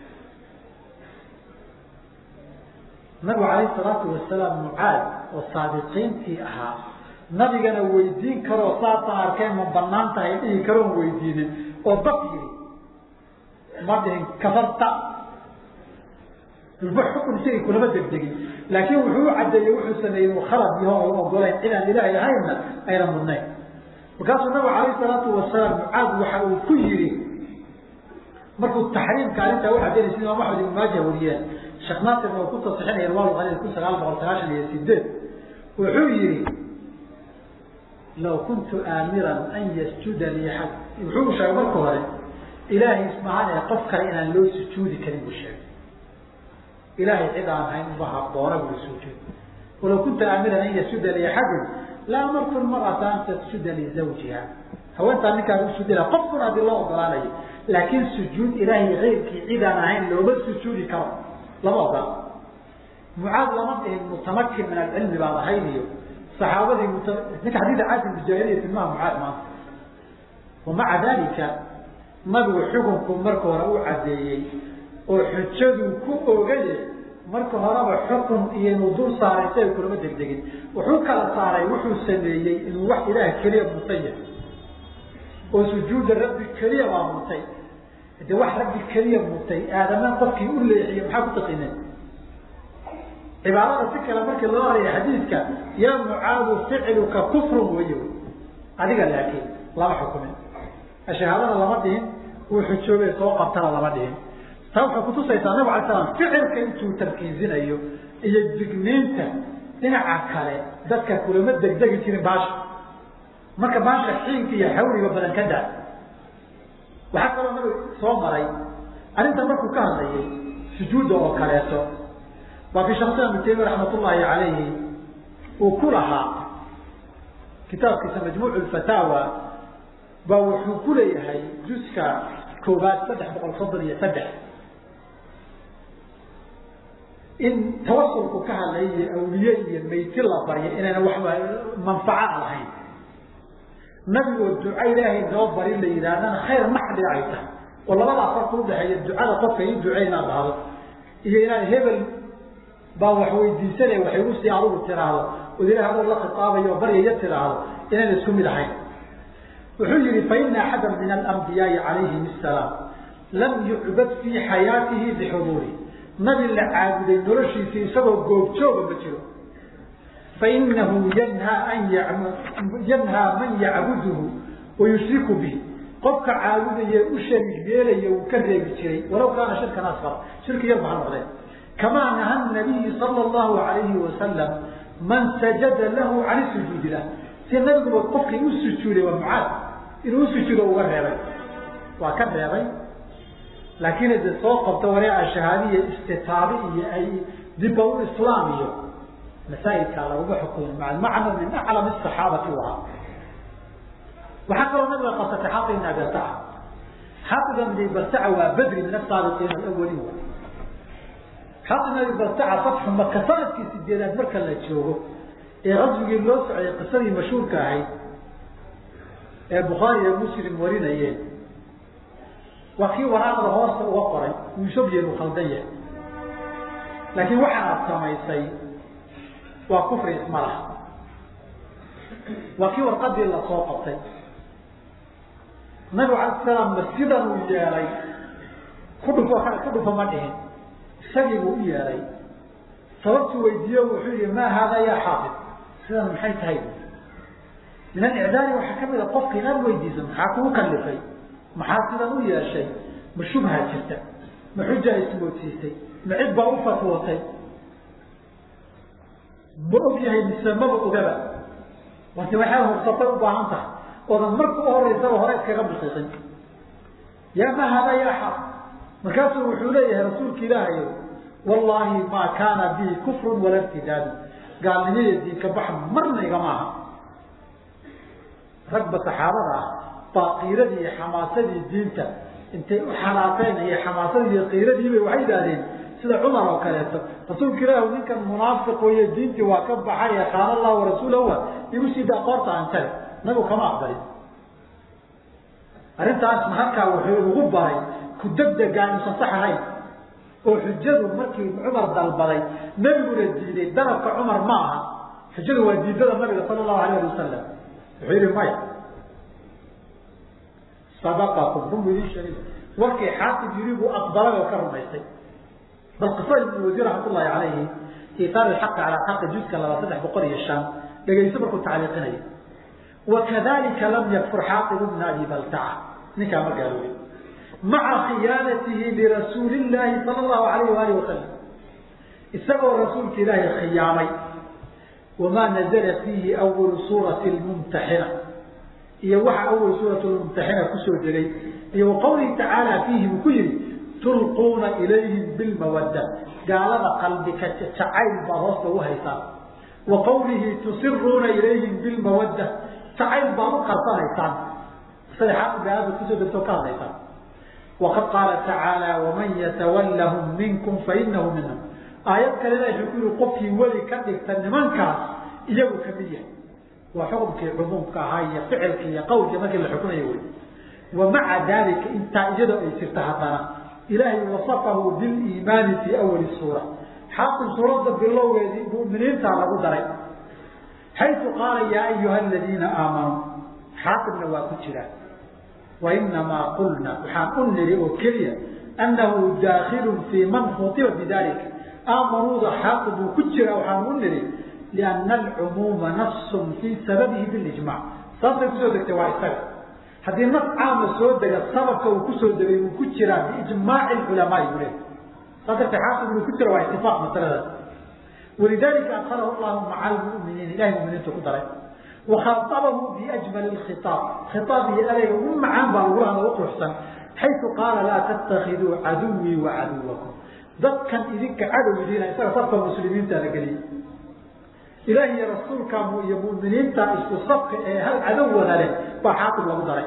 nabigu calayhi salaatu wasalaam mucaad oo saadiqiintii ahaa nabigana weydiin karoo saasaan arkeen ma banaan tahay dhihi karoon weydiinin oo dad yiri ma dhihin kafarta ba xukun isagii kulama degdegin laakiin wuxuu u cadeeyey wuxuu sameeyey inuu khalad yaho oo ogolayn cidaan ilaahay ahaynna ayna mudnayn markaasuu nabigu calayhi salaatu wasalaam mucaad waxa uu ku yidhi markuu taxriimka arrintaa u cadeynay sida imaam axmed ibn maaja wariyeen sheekh naasirna uu ku tasixinaya irwaal qalil kun sagaal boqol sagaashan iyo sideed wuxuu yihi law kuntu aamiran an yasjuda lii xad wuxuu sheegay marka hore ilaahay ismahaan ee qof kale inaan loo sujuudi karin buu sheegay ilaahay cid aan ahayn uma haboona buu sujuud walaw kunta aamiran an yasjuda liaxadin la amartu lmarata an tasjuda lizawjiha haweentaa ninkaan usuudi laha qofkuna haddii loo ogolaanayo laakiin sujuud ilaahay keyrkii cid aan ahayn looma sujuudi karo lama ogola mucaad lama dhihin mutamakin min alcilmi baad ahayn iyo saxaabadii ninka xadiida caadi mujaahiliya tilmaha mucaad maanta wamaca dalika nabigu xukunku marka hore u cadeeyey oo xujaduu ku ogaye marka horeba xukun iyo inuu dul saaray si ay kulama degdegin wuxuu kala saaray wuxuu sameeyey inuu wax ilaah keliya mutay yahay oo sujuuda rabbi keliya baa mutay de wax rabbi keliya mutay aadama qofkii u leexiye maxaa ku taqiineen cibaadada si kale markii loo horaya xadiidka yaa mucaadu ficluka kufrun wey adiga laakiin lama xukumin shahaadada lama dhihin uu xujoobay soo qabtana lama dhihin taa waxay kutusaysaa nabig alay slam ficilka intuu tarkiizinayo iyo digniinta dhinaca kale dadka kulama degdegi jirin baasha marka baasha xiinka iyo xawliga badan ka daa waxaa kaloo nabig soo maray arrinta markuu ka hadlayay sujuudda oo kaleeto waa fi shaksida ibnu taymiya raxmat ullaahi calayhi uu ku lahaa kitaabkiisa majmuuc lfataawa baa wuxuu ku leeyahay juska koobaad saddex boqol soddon iyo saddex in tawasulku ka hadlayay awliye iyo meyti la baryo inayna waxba manfaca lahayn nabigoo duca ilaahay noo bari la yidhaahdana khayr maxdi ay tahay oo labadaa farka udhaxeeya ducada qofka ii ducey inaad dhahdo iyo inaad hebel baa wax weydiisanay waxay u sii adugu tiraahdo od ilaah adoo la khitaabayo oo baryaya tiraahdo inayna isku mid ahayn wuxuu yihi faina axada min alambiyaai calayhim asalaam lam yucbad fii xayaatihi bixuduuri nabi la caabuday noloshiisii isagoo goobjooga ma jiro fainahu yanhaa an yanhaa man yacbuduhu wayushriku bihi qofka caabudaya u shariik yeelaya uu ka reebi jiray walaw kaana shirkan asfar shirki yar ba ha noqdeen kamaa naha nabiyi sala allahu alayhi wasalam man sajada lahu can sujuudi lah si nabiguba qofkii u sujuuday waa mucaad inuu usujuudo uga reebay waa ka reebay laakiin de soo qabta wareeca shahaadiya istitaabi iyo ay diba u islaam iyo masaa'ilkaa laguma xukumin macna min aclam asaxaabati u ahaa waxaa kaloo nabiga qabsatay xaafid ibn abi baltaca xaafid ibn baltaca waa badri min asaabiqiin alawaliin wa xaafid ibn abi baltaca fatxu maka sanadkii sideedaad marka la joogo ee qaswigii loo socday qisadii mashhuurka ahayd ee bukhaari iyo muslim warinayeen waa kii waraaqda hoosta uga qoray uushabyen uu khaldan yahay laakiin waxaad samaysay waa kufri isma laha waa kii warqadii lasoo qabtay nabigu alay salaam ma sidan uu yeelay ku dhufo ku dhufo ma dhihin isagii buu u yeelay sababtuu weydiiye wuxuu yihi maa haada yaa xaafid sidan maxay tahay min alicdaari waxaa kamid a qofka inaad weydiiso maxaa kugu kalifay maxaa sidan u yeeshay ma shubha jirta ma xuja ismoodsiisay ma cid baa u fatwootay ma og yahay mise maba ogaba wase waxaa hubsatay u baahan tahay oodan marka u horeysaba hore iskaga bixisin yaa ma hada ya xaq markaasuu wuxuu leeyahay rasuulka ilaahayo wallaahi maa kaana bihi kufrun wala irtidaadu gaalnimaya diinka bax marna igama aha ragba saxaabada ah baa qiiradii iyo xamaasadii diinta intay u xanaafeen iyo xamaasadii iyo qiiradiibay waxay idhaahdeen sida cumar oo kaleeto rasuulka ilaahu ninkan munaafiq iyo diintii waa ka baxay ee qaala allah warasuulahu igu sii daa qoorta aan tale nabigu kama aqbalin arrintaasna halkaa wuxuu ugu baray ku degdegaa inuusan sax ahayn oo xujadu markii cumar dalbaday nebiguna diiday dalabka cumar ma aha xujadu waa diidada nabiga sala allahu alayh ali wasalam wuxuu yihi maya sadaqakum run bu idin sheegay warkii xaafid yiri buu aqbalay oo ka rumaystay bal qisada ibn wasiir raxmatullahi calayhi iitaar ilxaqi calaa xaqi juska laba saddex boqol iyo shan dhegayso markuu tacliiqinayo wakadalika lam yakfur xaaqib bna abi baltaca ninkaa ma gaaloobin maca khiyaanatihi lirasuuli llaahi sala allahu alayh waali wasalam isagoo rasuulka ilaahay khiyaamay wamaa nazala fiihi awalu suurati lmumtaxina iyo waxa awal suurat lmumtaxina kusoo degay iyo waqawlihi tacaala fiihi buu ku yihi tulquuna ilayhim bilmawadda gaalada qalbika jacayl baa hoosta u haysaa wa qawlihi tusiruuna ilayhim bilmawadda jacayl baad u qarsanaysaan saddexaad gaalada kusoo degtoo ka hadlaysaan waqad qaala tacaala waman yatawallahum minkum fainahu minhum aayad kalena wuxuu ku yihi qofkii weli ka dhigta nimankaas iyagu kamid yahay waa xukumkii cumuumka ahaa iyo ficilkii iyo qawlkii markii la xukunayo wey wa maca dalika intaa iyadoo ay jirta haddana ilaahay wasafahu biliimaani fii awali suura xaaqib suuradda bilowgeedii muminiintaa lagu daray xaytu qaala yaa ayuha aladiina aamanuu xaaqibna waa ku jira wainamaa qulna waxaan u niri oo keliya annahu daakilun fii man khutiba bidalika aamanuuda xaaqib uu ku jira waxaan u niri liana alcumuuma nafsun fii sababihi bilijmac sababtay kusoo degtay waa isaga haddii nas caama soo dega sababka uu kusoo degay uu ku jiraa biijmaaci culamaai buu leehay saa dartee xaaqib inuu ku jira waa itifaaq masaladaas walidalika adhalahu llahu maca almuminiin ilahay muminiintu ku daray wakhaabahu biajmali khiaab khiaab iyo ereyga ugu macaan baa lagula hadla uquruxsan xaytu qaala laa tattakiduu caduwii wa caduwakum dadkan idinka cadowdiina isaga safka muslimiinta la geliyey ilaah iyo rasuulka iyo muminiinta isku safka ee hal cadow wada leh baa xaaqib lagu daray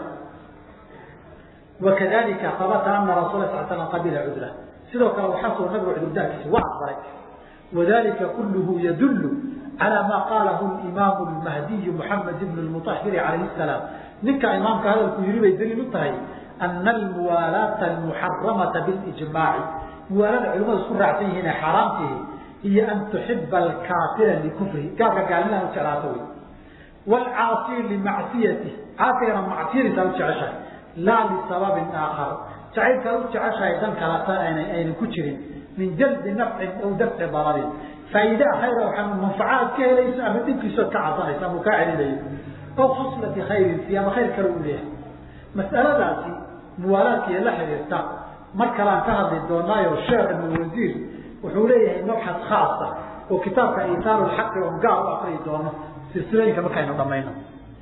wakadalika habata ana rasul sal slam qabila cudra sidoo kale waxaa soo nabigu cudurdaarkiisa waa aqbalay wadalika kulluhu yadullu calى ma qaalahu imaamu lmahdiyu muxamed ibn lmuahiri calayhi salaam ninka imaamka hadalku yiri bay daliil u tahay ana almuwaalaata almuxaramata bilijmaaci muwaalada culimadu isku raacsan yihiin ee xaaraamtihi iyo an tuxiba alkaafira likufrihi gaalka gaalnimada u jeclaato wey wlcaasi limacsiyatih caasigana macsiyadiisaa u jeceshahay laa lisababin aakhar jacaylkaa u jeceshahay dan kalata aynan ku jirin min jalbi nafcin aw dafci dararin faa'iide khayra waxaa manfacaad ka helayso ama dhibkiisood ka casanaysa ama kaa celinayo aw khuslati khayrin si ama khayr kale uu leeyahay mas'aladaasi muwaalaadkiiyo la xiriirta mar kalaan ka hadli doonaayo sheekh ibn wasiir wuxuu leeyahay mabxad khaasa oo kitaabka itaaru lxaqi oo gaar u akriyi doono silsilooyinka markaynu dhamayno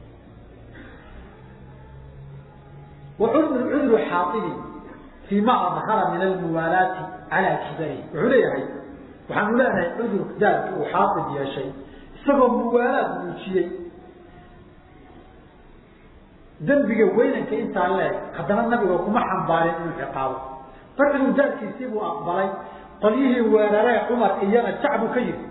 cudru xaaili fii ma adhara min almuwaalaati calaa kibarihi wuxuu leeyahay waxaanu leenahay cudur daalki uu xaaid yeeshay isagoo muwaalaad muujiyey dembiga weynanka intaa leeg haddana nabiga kuma xambaarin inuu ciqaabo bar cudur daalkiisii buu aqbalay qolyihii weeraree cumar iyana jacbu ka yiri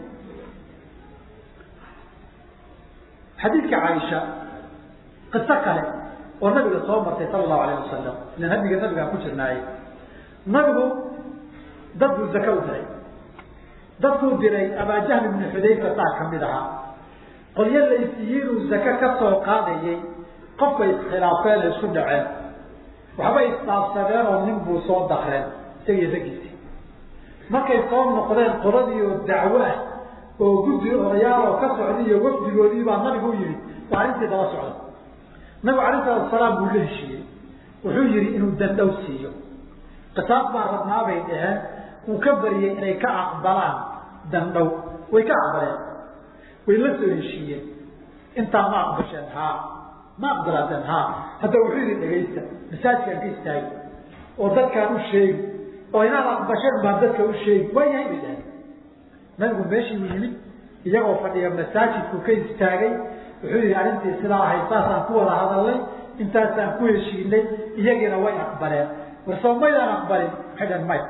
xadiidka caaisha qiso kale oo nabiga soo martay sala allahu alayh wasalam ilan hadiga nabigaan ku jirnaaye nabigu dad buu zaka u diray dadkuu diray abaajahl ibnu xudayfa saa kamid ahaa qolyo laysiyiinuu zake ka soo qaadayay qofbay iskhilaafeen isku dhaceen waxbay isdaafsadeen oo nin buu soo dakreen isagiyo ragiisii markay soo noqdeen qoladii oo dacwo ah oo guddi odayaal oo ka socday iyo wafdigoodii baa nabigu u yimid waa arrintii daba socda nabigu alayh salatu salaam buu la heshiiyey wuxuu yihi inuu dandhow siiyo qisaas baa rabnaabay dhaheen uu ka bariyey inay ka aqbalaan dandhow way ka aqbaleen way la soo heshiiyeen intaa ma aqbasheen haa ma aqbalaadeen haa hadda wuxuu yihi dhegaysta masaajkaan ka istaagi oo dadkaan u sheegi oo inaad aqbasheen baan dadka u sheegi waa yahay bay dhaheen nabigu meeshii u yimid iyagoo fadhiya masaajidku ka istaagay wuxuu yihi arrintii sidaa ahayd saasaan ku wada hadalnay intaasaan ku heshiinay iyagiina way aqbaleen war soo maydaan aqbalin waxay dhaheen maya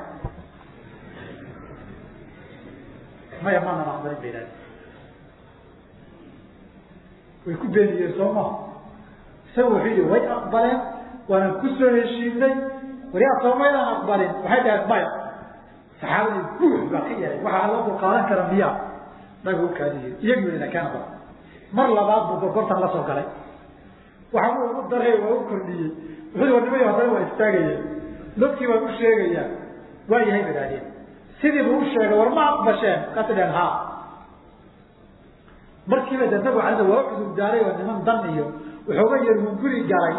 maya maanan aqbalin bay dhaheen way ku beeniyeen soo maha isaga wuxuu yihi way aqbaleen waanan ku soo heshiinay waryaa soo maydaan aqbalin waxay dhaheen maya saxaabadii guux baa ka yahay waxaa loo dulqaadan kara miyaa nabigu u kaadiye iyagii ina keena bal mar labaad buu gorgortan la soo galay waxa uu ugu daray waa u kordhiyey wuxuu war nimay haddana waa istaagaya dadkii baan u sheegayaa waa yahay ba idhahdeen sidii buu u sheegay war ma aqbasheen markaasay dhaheen haa markiiba de nabigu alada waa u cudur daaray oo niman dan iyo waxooga yar uu guri galay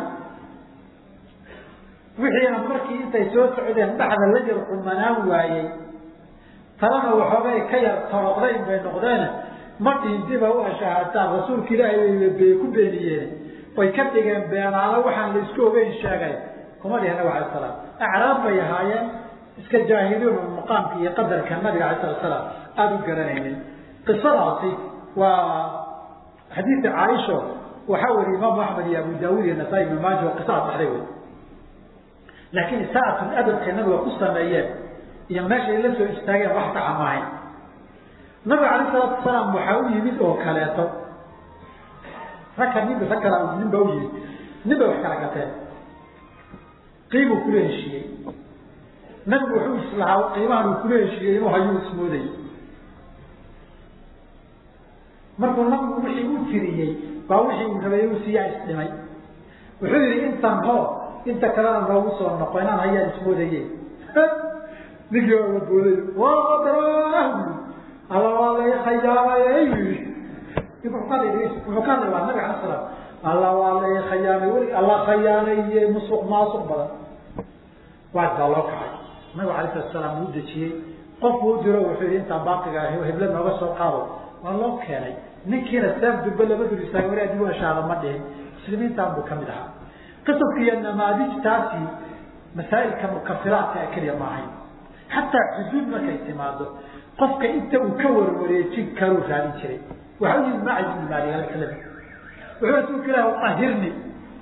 wixiina markii intay soo socdeen dhexda la yar xumanaan waayey talana waxoogay ka yar toroqdayn bay noqdeen ma dhihin diba u ashahaataan rasuulka ilaahay bay ku beeniyeen way ka dhigeen beenaalo waxaan la isku ogeyn sheegay kuma dhihin nabig alay salaam acraab bay ahaayeen iska jaahiliin maqaamka iyo qadarka nabiga alay sala salaam aada u garanaynin qisadaasi waa xadiidka caaisho waxaa weriye imaamu axmed iyo abu daawud iyo nasaa-i ibnu maaja oo qisada saxday wey laakiin isaatul adabkay nabiga ku sameeyeen iyo meeshay la soo istaageen wax saxa maahayn nabiga alayh salaatu wasalaam waxaa u yimid oo kaleeto ragka nin rag kala nin baa u yimid nin bay wax kala gateen qiimuu kula heshiiyey nabigu wuxuu islahaa qiimahan uu kula heshiiyey inuu hayuu ismoodayy markuu nabigu wixii u tiriyey baa wixii uu rabay uu siiyaa isdhimay wuxuu yihi intan hoo inta kalena noogu soo noqo inaan hayaan ismoodaye ninkii waa wadbooday waa alla waa lay khayaamay wuxuu ka hadlay waa nabi ala salaam alla waa lay khayaamay weli alla khayaanaye musuq maasuq badan waad baa loo kacay nabigu alayh salatu salaam uu dejiyey qofku u diro wuxuu yihi intaan baaqiga heble nooga soo qaado waa loo keenay ninkiina seef durbe lama dur istaagay wali adigu ashaada ma dhihin muslimiintan buu kamid ahaa qisabka iyo namaadijtaasi masaa'ilka mukafiraadka keliya maahayn xataa xuduud markay timaado qofka inta uu ka warwareejin karuu raadin jiray waxa u yimid macid ibn maalik alkalami wuxuu rasuulka ilahi ahirni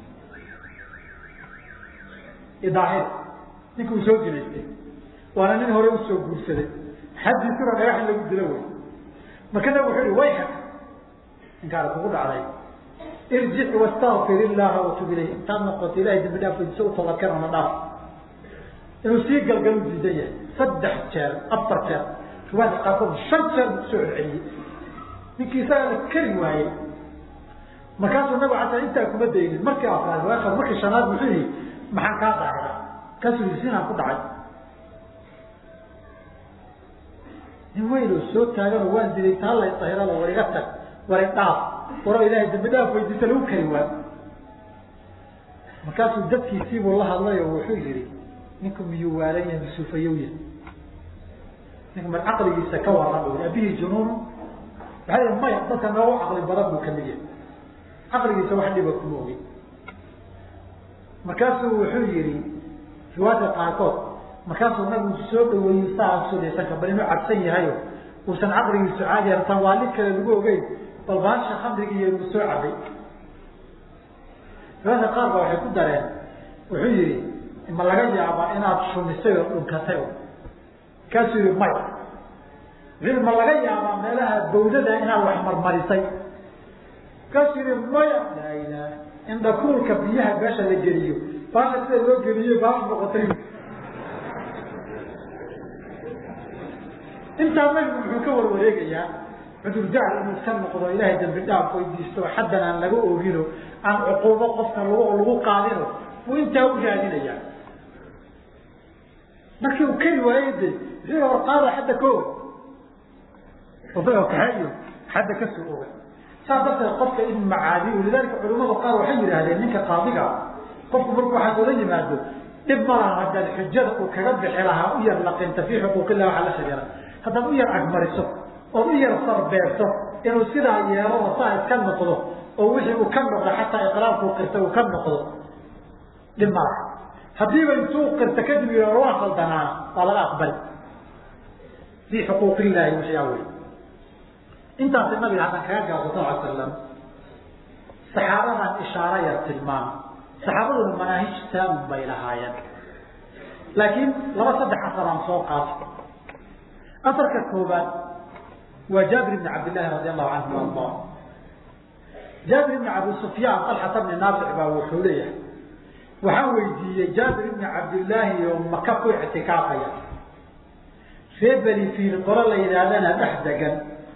idaahir ninka uu soo jinaystay waana nin hore usoo guursaday xaddiisuna dhagax in lagu dilo wey marka nabig wuxuu ihi wayxak ninkaana kugu dhacday irjic wastakfir illaha watub ilayh intaad noqoto ilahay dambi dhaaf weydiso u toobadkeen ona dhaaf inuu sii galgalu diidan yahay saddex jeer afar jeer riwaayadka qaarkood shan jeer buu kusoo celceliyey ninkii isagaa la kari waayey markaasuu nabigu xataa intaa kuma daynin markii afraad riwaayadka markii shanaad muxuu yihi maxaan kaa daahira kaasuu yihi sinaan ku dhacay nin weynoo soo taaganoo waan diday taa lay dahirada war iga tag war i dhaaf waro ilaahay dambi dhaaf weydiisa lagu kari waa markaasuu dadkiisiibuu la hadlay oo wuxuu yihi ninku miyuu waalan yahay misuufayowya ninku mar caqligiisa ka warrama abihii junuunu waxaa yihi maya dadka noogu caqli badan buu kamid yahay caqligiisa wax dhiba kuma ogin markaasuu wuxuu yihi riwaayadka qaarkood markaasuu nabigu soo dhaweeyey saa sudaysanka bal inuu cabsan yahayo uusan caqligiisu caadi artaan waa lid kale lagu ogeyn bal baasha khamrigii iyo uu soo cabay riwaayadka qaar ba waxay ku dareen wuxuu yihi ma laga yaabaa inaad shumisay oo dhunkatay markaasuu yihi maya wuxuu ma laga yaabaa meelaha bawdada inaad wax marmarisay markaasuu yihi maya laa ilaah indhakuulka biyaha meesha la geliyo baasha sida loo geliyo baasha noqotay intaa nabigu muxuu ka warwareegayaa cudurdaar inuu ka noqdo ilaahay dambi dhaaf weydiisto xaddan aan laga oogino aan cuquubo qofka lag lagu qaadino buu intaa u raadinayaa markii uu kari waayey de wuxuu hor qaada xadda ka og odaga kaxeeyo xadda kasoo oga saas darteed qofka in macaadi lidalika culimada qaar waxay yidhaahdeen ninka qaadiga qofku marku waxaad ola yimaado dhib malaha haddaad xujada uu kaga bixi lahaa u yar laqinta fii xuquuqillah waxaa la shajara haddaad u yar agmariso ood u yar sarbeerto inuu sidaa yeelo oo saa iska noqdo oo wixii uu ka noqdo xataa iqraarkuu qirta uu ka noqdo dhib malaha haddiiba intuu qirta kadib yidhahdo waa qaldanaa waa laga aqbali fii xuquuqillaahi wixii awey intaasi nabiga haddaan kaga gaabso sal ly slam saxaabadan ishaaro yar tilmaam saxaabaduna manaahij taamun bay lahaayeen laakiin laba saddex asar aan soo qaato asarka koobaad waa jaabir ibni cabdillahi radi allahu canhu arda jaabir ibni abi sufyaan alxata bni naafic baa wuxuu leeyahay waxaan weydiiyey jaabir ibni cabdillaahi oo maka ku ictikaafaya ree beni fiil qolo la yidhaahdana dhex degan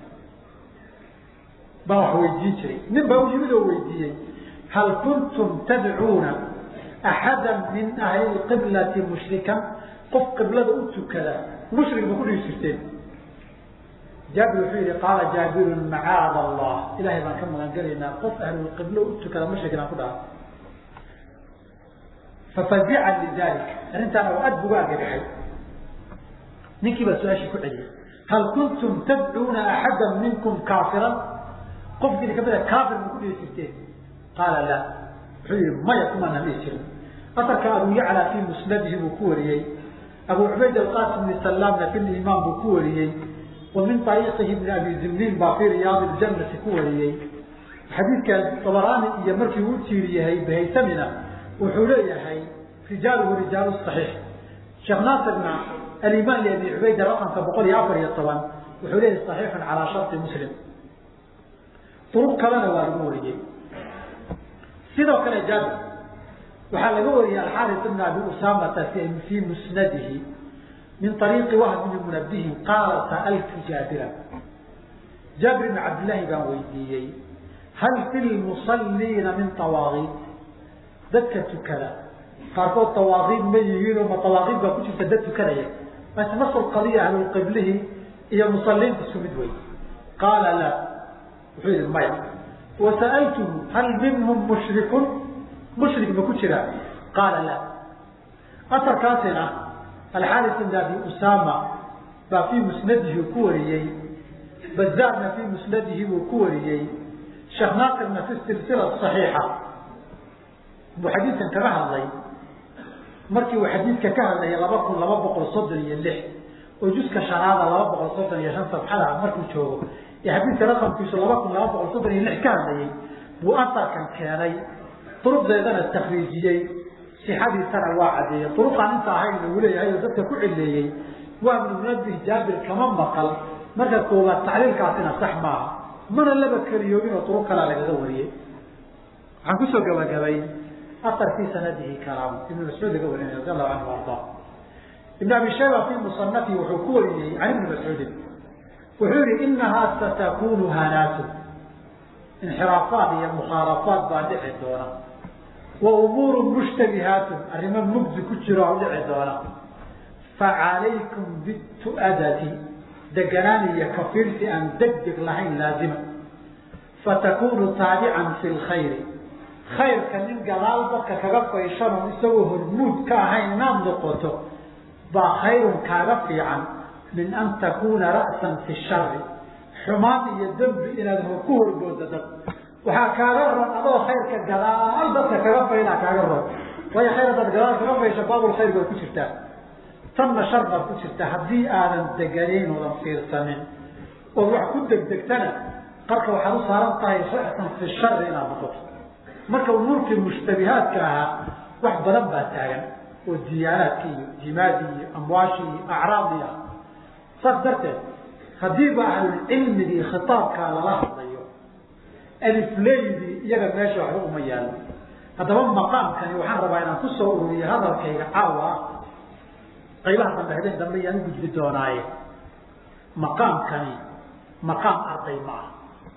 baa wax weydiin jiray nin baa u yimid oo weydiiyey hal kuntum tadcuuna axada min ahli lqiblati mushrikan qof qiblada u tukada mushrik ma ku dhihi jirteen jaabir wuxuu yihi qaala jaabirun macaada allah ilahay baan ka magan gelaynaa qof ahlulqiblo u tukada mushrik inaan ku dhaha fafazican lidalik arrintaana waa aad buga argagaxay ninkii baa su-aashii ku celiyey hal kuntum tadcuuna axada minkum kaafiran qofkiina kamid a kaafir ma ku dhihi jirteen qaala la wuxuu yihi maya kumaanaan dhihi jirin asarka abu yacla fii musnadihi buu ku wariyey abu cubayd alqasim bni salaamna fi limaan buu ku wariyey wa min ariiqihi bni abi zimniin baa fii riyaadi ljannati ku wariyey xadiidka dabaraani iyo markii uu tiiriyahay bahaysamina wuxuu leeyahay rijaaluhu rijaalu صaxiix sheekh naasirna alimaan li abi cubayda raqamka boqol iyo afar iyo toban wuxuu leeyahay صaxiixun calaa sharطi muslim duruq kalena waa lagu wariyey sidoo kale jaabir waxaa laga wariyey alxaaris ibn abi usamata fii musnadihi min ariiqi wahb bni munabihin qaala sa'altu jaabira jaabir ibn cabdillahi baan weydiiyey hal fi lmusaliina min awaaqiid dadka tukada qaarkood tawaaqiid ma yihiinoo ma tawaaqiid baa ku jirta dad tukanaya base nasl qadiya ahlulqiblihi iyo musaliinta isku mid wey qaala la wuxuu yihi maya wasa'altuhu hal minhum mushrikun mushrik ma ku jiraa qaala la asarkaasina alxaaris ibn abi usama baa fii musnadihi ku wariyey bazaarna fii musnadihi buu ku wariyey sheekh naasirna fi silsila صaxiixa buu xadiidkan kaga hadlay markii uu xadiidka ka hadlayay laba kun laba boqol soddon iyo lix oo juska shanaada laba boqol soddon iyo shan sabxada markuu joogo ee xadiidka raqamkiisu laba kun laba boqol soddon iyo lix ka hadlayay buu asarkan keenay duruqdeedana takriijiyey sixadiisana waa cadeeyey duruqaan inta ahayn uu leeyahay oo dadka ku cileeyey waa ibnu munabih jaabir kama maqal marka koowaad tacliilkaasina sax maaha mana laba keliyoobin oo duruq kalaa lagaga wariyey waxaan kusoo gabagabay asar fii sanadihi kalaam ibnu mascuud laga warinay radi allahu canhu arda ibn abi shayba fii musanafi wuxuu ku wariyey can ibni mascuudin wuxuu yihi inahaa satakunu hanaatu inxiraafaat iyo mukhaalafaat baa dhici doona wa umuuru mushtabihaatun arrimo mugdi ku jiro oo dhici doona facalaykum bitu'adati deganaan iyo kafiirsi aan deg deg lahayn laazima fatakunu taabican fi lkhayri khayrka nin gadaal dadka kaga fayshan oo isagoo hormuud ka ahayn inaad noqoto baa khayrun kaaga fiican min an takuna ra'san fi shari xumaan iyo dembi inaad ku horgoodo dad waxaa kaaga ron adoo khayrka gadaal dadka kaga faynaa kaaga ron waayo khayr hadaad gadaal kaga faysho baabul khayr baad ku jirtaa tanna shar baad ku jirtaa haddii aadan deganayn oodan fiirsanin ood wax ku degdegtana qarka waxaad u saaran tahay ra'san fi shari inaad noqoto marka umuurkii mushtabihaadka ahaa wax badan baa taagan oo diyaanaadki iyo jimaadi iyo amwaashi iyo acraadi ah saas darteed haddiiba ahlulcilmigii khitaabkaa lala hadlayo alifleydii iyaga meesha waxba uma yaalo haddaba maqaamkani waxaan rabaa inaan kusoo ururiyo hadalkayga caawa ah qaybaha dambe habeen dambe iyaan u gudbi doonaaye maqaamkani maqaam arday ma aha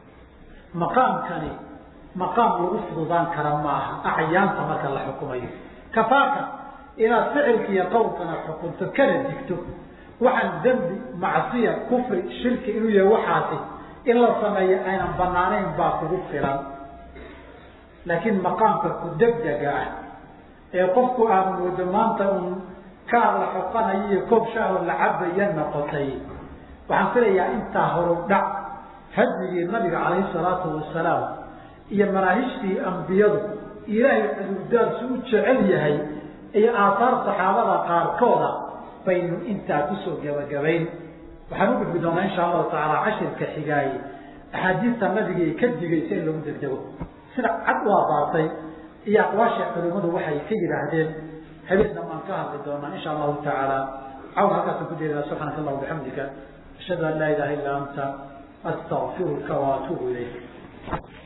maqaamkani maqaam lagu fududaan kara ma aha acyaanta marka la xukumayo kafaaka inaad ficilka iyo qowlkana xukunto kana digto waxaan dembi macsiya kufri shirki inuu yahay waxaasi in la sameeyo aynan banaanayn baa kugu filan laakiin maqaamka ku degdega ah ee qofku aad moodo maanta un kaar la xoqanayo iyo koob shaahoo la cabaya noqotay waxaan filayaa intaa horu dhac hadyigii nabiga calayhi salaatu wasalaam iyo manaahijtii ambiyadu ilaahay cudurdaarsu u jecel yahay iyo aataar saxaabada qaarkooda baynu intaa kusoo gebagabayn waxaan u gudbi doonaa insha allahu tacaala cashirka xigaaye axaadiista nabigay ka digaysa in lagu degdego sida cad u abaartay iyo aqwaasha culimmadu waxay ka yidhaahdeen habeenna maan ka hadli doonaa insha allahu tacaala cawn halkaasaan ku jeedaa subxaanaka allah bixamdika ashhadu an laa ilaha illa anta astaqfiruka waatuubu ilayk